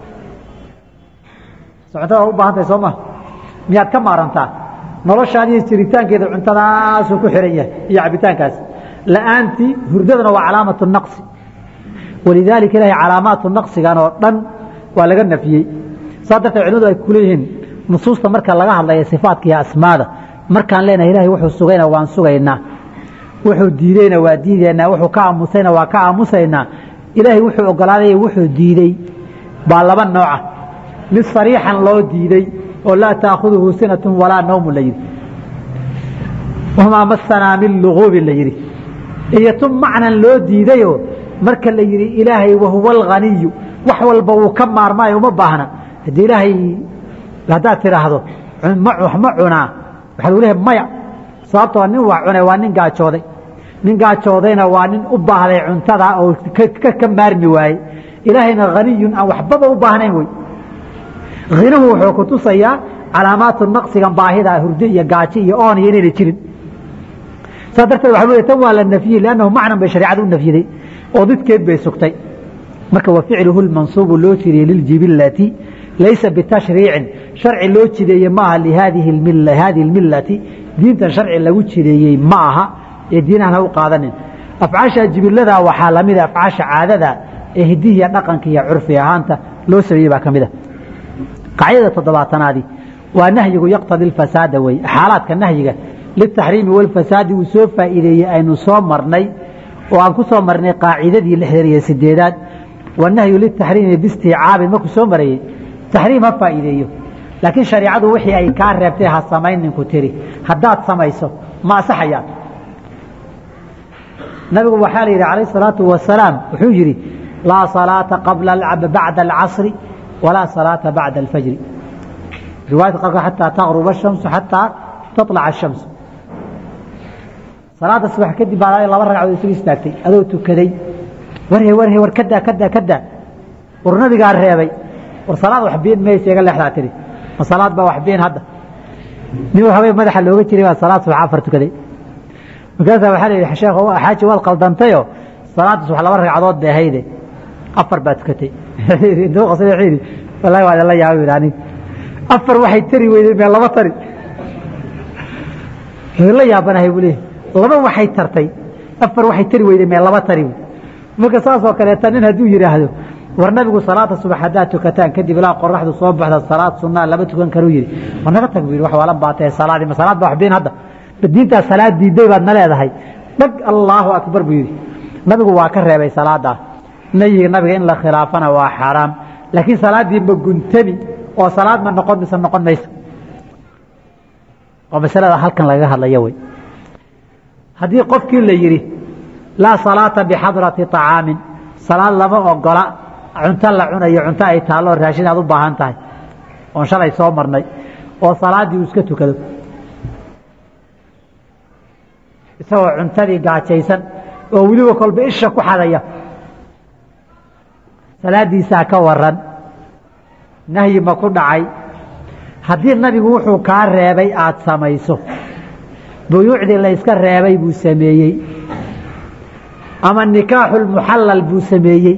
cuntadaad u baahan tahay soo ma miyaad ka maarantaa noloshaadiiyo jiritaankeeda cuntadaasuu ku xiran yahay iyo cabitaankaas la'aantii hurdadana waa calaamatu naqsi walidaalika ilahay calaamaatu naqsigan oo dhan waa laga nafiyey saa darteed culimadu ay kuleeyihiin nusuusta marka laga hadlaya sifaatka iyo asmaada markaan leenahay ilahay wuxuu sugayna waan sugaynaa wuxuu diideyna waa diideynaa wuxuu ka aamusayna waa ka aamusaynaa ilaahay wuxuu ogolaaday wuxuu diidey baa laba nooca mid sariixan loo diiday oo laa taakhuduhu sinatun walaa nawmun la yidhi wamaa masanaa min luguubin la yidhi iyo tu macnan loo diidayoo marka la yidhi ilaahay wahuwa alghaniyu wax walba wuu ka maarmaayo uma baahna haddii ilaahay haddaad tidhaahdo wax ma cunaa waxaa lagu leehay maya sababtoo nin wax cunay waa nin gaajooday nin gaajoodayna waa nin u baahday cuntada oo ka maarmi waaye ilaahayna haniyun aan waxbaba u baahnayn wey hinuhu wuxuu ku tusayaa calaamaatu naqsigan baahida hurdo iyo gaajo iyo oon iyo inayna jirin saa darteed waxa lu tan waa la nafyiyey liannahu macnan bay shareecada u nafyiday oo didkeed bay sugtay marka wa ficluhu lmansuubu loo jiriyey liljibillati laysa bitashriicin sharci loo jideeye maaha lihadihi hadihi lmillati diintan sharci lagu jideeyey ma aha ee diinahan ha u qaadanin afcaasha jibiladaa waxaa lamida afcaasha caadada ee hidihiya dhaqanka iyo curfi ahaanta loo sameeyey baa ka mid a qaacidada toddobaatanaadi waa nahyigu yaqtadi alfasaada wey xaalaadka nahyiga litaxriimi walfasaadi uu soo faa'iideeyey aynu soo marnay oo aan ku soo marnay qaacidadii lixdan iyo sideedaad wanahyu litaxriimi biistiicaabin markuu soo marayey taxriim ha faa'iideeyo laakiin shareicadu wixii ay kaa reebtay ha samayn ninku tiri haddaad samayso ma asaxayaan nabigu waxaa la yidhi calayh salaatu wasalaam wuxuu yidhi laa salaata qabla bacda alcasri walaa salaata bacda alfajri riwaayadka qaarkood xataa taqruba ashamsu xataa taطlaca ashamsu salaada subax kadib baa laba ragcadood isugu istaagtay adoo tukaday warhe warhe war kadaa kadaa kadaa war nabigaa reebay war salaad wax biin maysa iga leexdaa tiri ma salaad baa wax biin hadda nin waxbay madaxa looga jiray baa salaad subax afar tukaday markaasaa waxaa la yidhi sheekh xaaji waad qaldantayo salaadda subax laba ragcadood bay ahayde afar baa tukatay intuu qasay wuxuu yidhi wallahi waa la yaabay yidhi aniga afar waxay tari weyday mee laba tari la yaabanahay buu leeyahy laba waxay tartay afar waxay tari weyday mee laba tari marka saasoo kaleeta nin hadduu yidhaahdo war nabigu salaada subax haddaad tukataan kadib ilaa qoraxdu soo baxda salaad sunaa lama tukan karuu yidhi war naga tag buu yidhi wax waalan baa tahay salaadii ma salaad baa wax biin hadda diintaa salaad diiday baad na leedahay dhag allaahu akbar buu yidhi nabigu waa ka reebay salaadaa nahyiga nabiga in la khilaafana waa xaaraam laakiin salaaddii ma guntami oo salaad ma noqon mise noqon mayso oo masalada halkan lagaga hadlaya wey haddii qofkii la yidhi laa salaata bixadrati طacaamin salaad lama ogola cunto la cunayo cunto ay taallo raashin aad u baahan tahay oon shalay soo marnay oo salaaddii uu iska tukado isagoo cuntadii gaajaysan oo weliba kolba isha ku xadaya salaaddiisaa ka waran nahyi ma ku dhacay haddii nabigu wuxuu kaa reebay aada samayso buyuucdii layska reebay buu sameeyey ama nikaaxulmuxallal buu sameeyey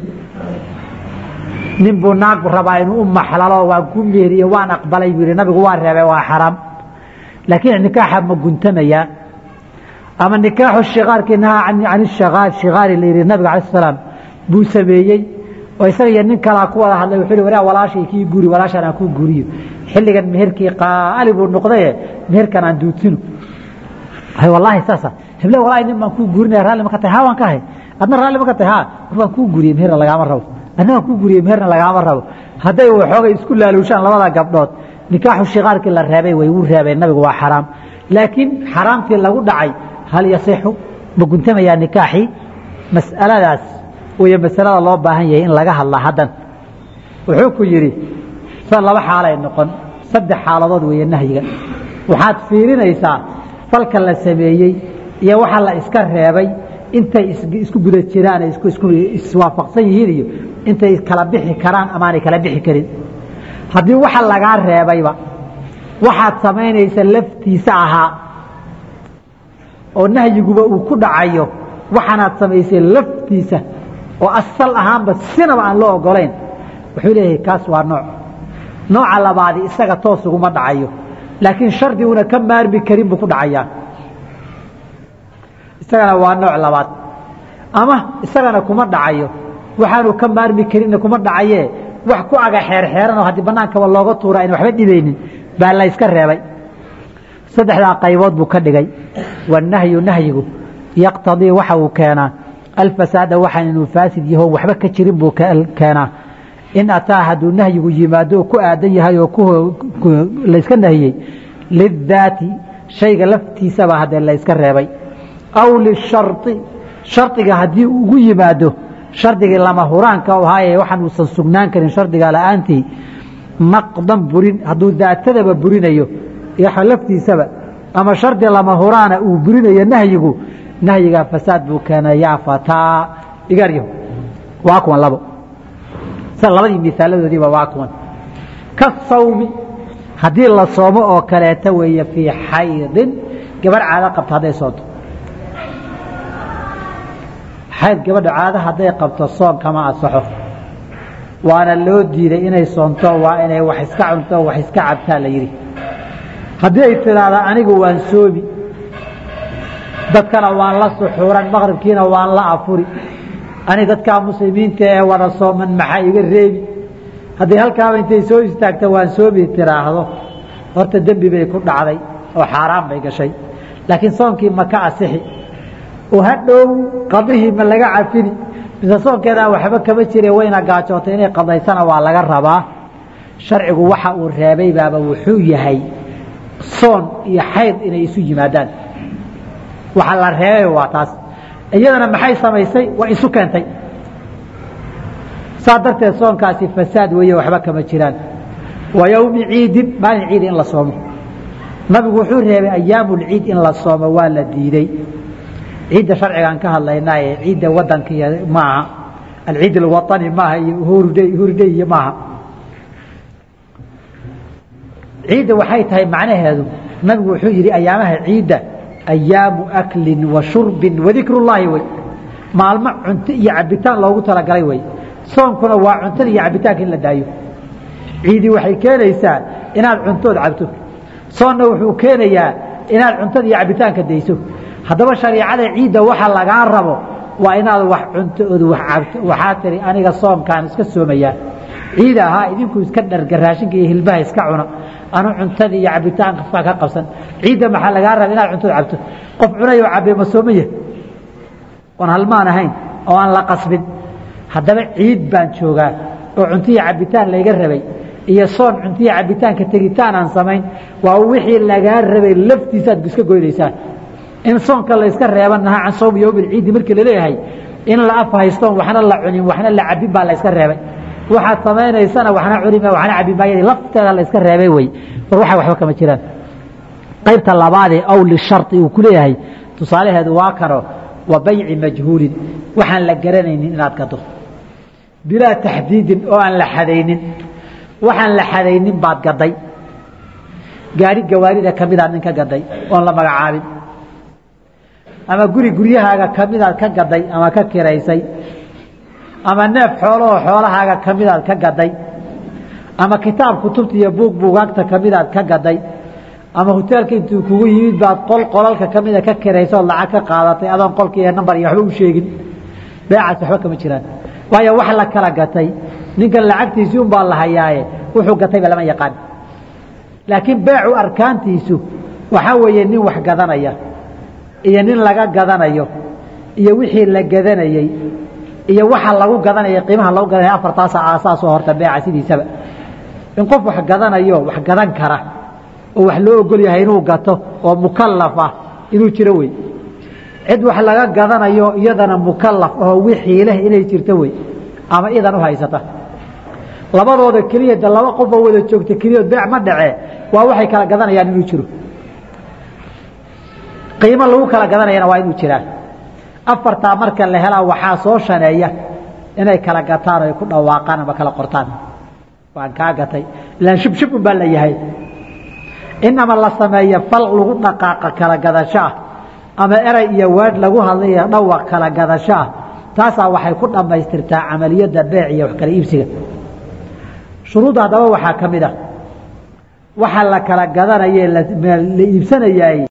nin buu naag rabaa inuu u maxlalo waan ku meeriye waan aqbalay buu yihi nabigu waa reebay waa xaraam laakiin nikaaxa ma guntamayaa ama nikaaxu shikaarkii nahaa can ishikaar shikaari la yidhi nabiga alai salaam buu sameeyey oo isaga iyo nin kalaa ku wada hadlay wuxuu waraa walaashay kii guri walaashaan aan kuu guriyo xilligan meherkii qaali buu noqdaye meherkan aan duudsino hay wallaahi saasa heble walaahi nin baan kuu gurinaya raalli ma ka tahay ha waan ka hay adna raalli ma ka tahay ha war baan kuu guriyey meherna lagaama rabo adna waan kuu guriyey meherna lagaama rabo hadday waxoogay isku laaluushaan labada gabdhood nikaaxu shikaarkii la reebay way wuu reebay nabigu waa xaraam laakiin xaraamtii lagu dhacay hal yasixu ma guntamayaa nikaaxii mas'aladaas way masalada loo baahan yahay in laga hadla haddan wuxuu ku yidhi sa laba xaalay noqon saddex xaaladood weeye nahyiga waxaad fiirinaysaa falka la sameeyey iyo waxa la iska reebay intay isku guda jiraan ay iswaafaqsan yihiin iyo intay kala bixi karaan amaanay kala bixi karin haddii waxa lagaa reebayba waxaad samaynaysa laftiisa ahaa oo nahyiguba uu ku dhacayo waxaanaad samaysay laftiisa oo asal ahaanba sinaba aan loo ogolayn wuxuu leeyahay kaas waa nooc nooca labaadi isaga toos uguma dhacayo laakiin shardiguna ka maarmi karin buu ku dhacayaa isagana waa nooc labaad ama isagana kuma dhacayo waxaanu ka maarmi karinna kuma dhacaye wax ku aga xeerxeeranoo haddii bannaankaba looga tuura ayna waxba dhibaynin baa la yska reebay saddexdaa qaybood buu ka dhigay wanahyu nahyigu yaqtadii waxa uu keenaa alfasaada waxaan inuu faasid yaho waxba ka jirin buu keenaa in ataa hadduu nahyigu yimaado oo ku aadan yahay oo layska nahiyey lidaati shayga laftiisaba haddee layska reebay aw lishari shardiga haddii ugu yimaado shardigii lama huraanka ahaaye waxaan uusan sugnaan karin shardiga la-aantii naqdan burin hadduu daatadaba burinayo iyo laftiisaba ama shardi lama huraana uu burinayo nahyigu nahyigaa fasaad buu keenay yaa fataa igaryaho waa kuwan labo sida labadii miaaladoodiiba waa kuwan ka sawmi haddii la soomo oo kaleeta weeye fii xaydin gabarh caado qabto hadday soonto xayd gabadha caado hadday qabto soon kama asaxo waana loo diiday inay soonto waa inay wax iska cunto wax iska cabtaa la yidhi haddii ay tidhaahda anigu waan soomi dadkana waan la suxuuran maqribkiina waan la afuri ani dadkaa muslimiinta ee wada sooman maxaa iga reebi haddii halkaaba intay soo istaagta waan soomi tiraahdo horta dembi bay ku dhacday oo xaaraan bay gashay laakiin soonkii ma ka asixi oo hadhow qadihii ma laga cafini mise soonkeedaan waxba kama jire wayna gaajootay inay qadaysana waa laga rabaa sharcigu waxa uu reebay baaba wuxuu yahay soon iyo xayd inay isu yimaadaan waxa la reebay waa taas iyadana maxay samaysay waa isu keentay saa darteed soonkaasi fasaad weeye waxba kama jiraan wa yowmi ciidin maalin ciidi in la soomo nabigu wuxuu reebay ayaamulciid in la soomo waa la diiday ciidda sharcigaan ka hadlaynaaye ciidda wadanka iyo maaha alciid alwaطani maaha iyo hurday iyo maaha ciidda waxay tahay macnaheedu nabigu wuxuu yidhi ayaamaha ciidda ayaamu aklin wa shurbin wadikru llaahi wey maalmo cunto iyo cabitaan loogu talagalay wey soonkuna waa cuntada iyo cabitaanka in la daayo ciidii waxay keenaysaa inaad cuntood cabto soonna wuxuu keenayaa inaad cuntada iyo cabitaanka dayso haddaba shariicada ciidda waxa lagaa rabo waa inaad wax cunto ood wax cabto waxaa tiri aniga soomkaan iska soomayaa ciida ahaa idinku iska dharga raashinka iyo hilbaha iska cuna anu cuntada iyo cabitaanka fa ka qabsan ciidda maxaa lagaa raba inaad cuntood cabto qof cunayoo cabee ma soomaya oon halmaan ahayn oo aan la qasbin haddaba ciid baan joogaa oo cuntiya cabitaan layga rabay iyo soon cuntiya cabitaanka tegitaan aan samayn waa wixii lagaa rabay laftiisaad iska goynaysaa in soonka layska reeba nahaa can sawmi yowmi ciidi markii laleeyahay in la af haystoon waxna la cunin waxna la cabin baa layska reebay waxaad samaynaysana waxna cuni waxna cabi maayad lafteeda layska reebay wey war waxa waxba kama jiraan qaybta labaadee aw lishari uu ku leeyahay tusaalaheedu waa kano wa bayci majhuulin waxaan la garanaynin inaad gado bilaa taxdiidin oo aan la xadaynin waxaan la xadaynin baad gaday gaari gawaarida ka midaad nin ka gaday oon la magacaabin ama guri guryahaaga ka midaad ka gaday ama ka kiraysay ama neef xoolahoo xoolahaaga ka midaad ka gaday ama kitaab kutubta iyo buug buugaagta ka midaad ka gaday ama hoteelka intuu kugu yimid baad qol qolalka ka mida ka kiraysa ood lacag ka qaadatay adoon qolka iyo nambar iyo waxba u sheegin beecaas waxba kama jiraan waayo wax la kala gatay ninkan lacagtiisii un baa la hayaaye wuxuu gatayba lama yaqaan laakiin beecu arkaantiisu waxaa weeye nin wax gadanaya iyo nin laga gadanayo iyo wixii la gadanayey iyo waxa lagu gadanaya qiimaha lagu gadanaya afartaasa aasaasoo horta beeca sidiisaba in qof wax gadanayo wax gadan kara oo wax loo ogol yahay inuu gato oo mukalaf ah inuu jiro wey cid wax laga gadanayo iyadana mukalaf oo wixii leh inay jirto wey ama idan u haysata labadooda keliya de laba qofoo wada joogta keliyaod beec ma dhacee waa waxay kala gadanayaan inuu jiro qiimo lagu kala gadanayana waa inuu jiraa afartaa marka la helaa waxaa soo shaneeya inay kala gataan oo ay ku dhawaaqaan ama kala qortaan waan kaa gatay ilaan shubshub un baa la yahay inama la sameeya fal lagu dhaqaaqa kala gadasho ah ama eray iyo weedh lagu hadlaya dhawaq kala gadasho ah taasaa waxay ku dhammaystirtaa camaliyadda beec iyo wax kala iibsiga shuruudda haddaba waxaa ka mid ah waxa la kala gadanaye la iibsanayaay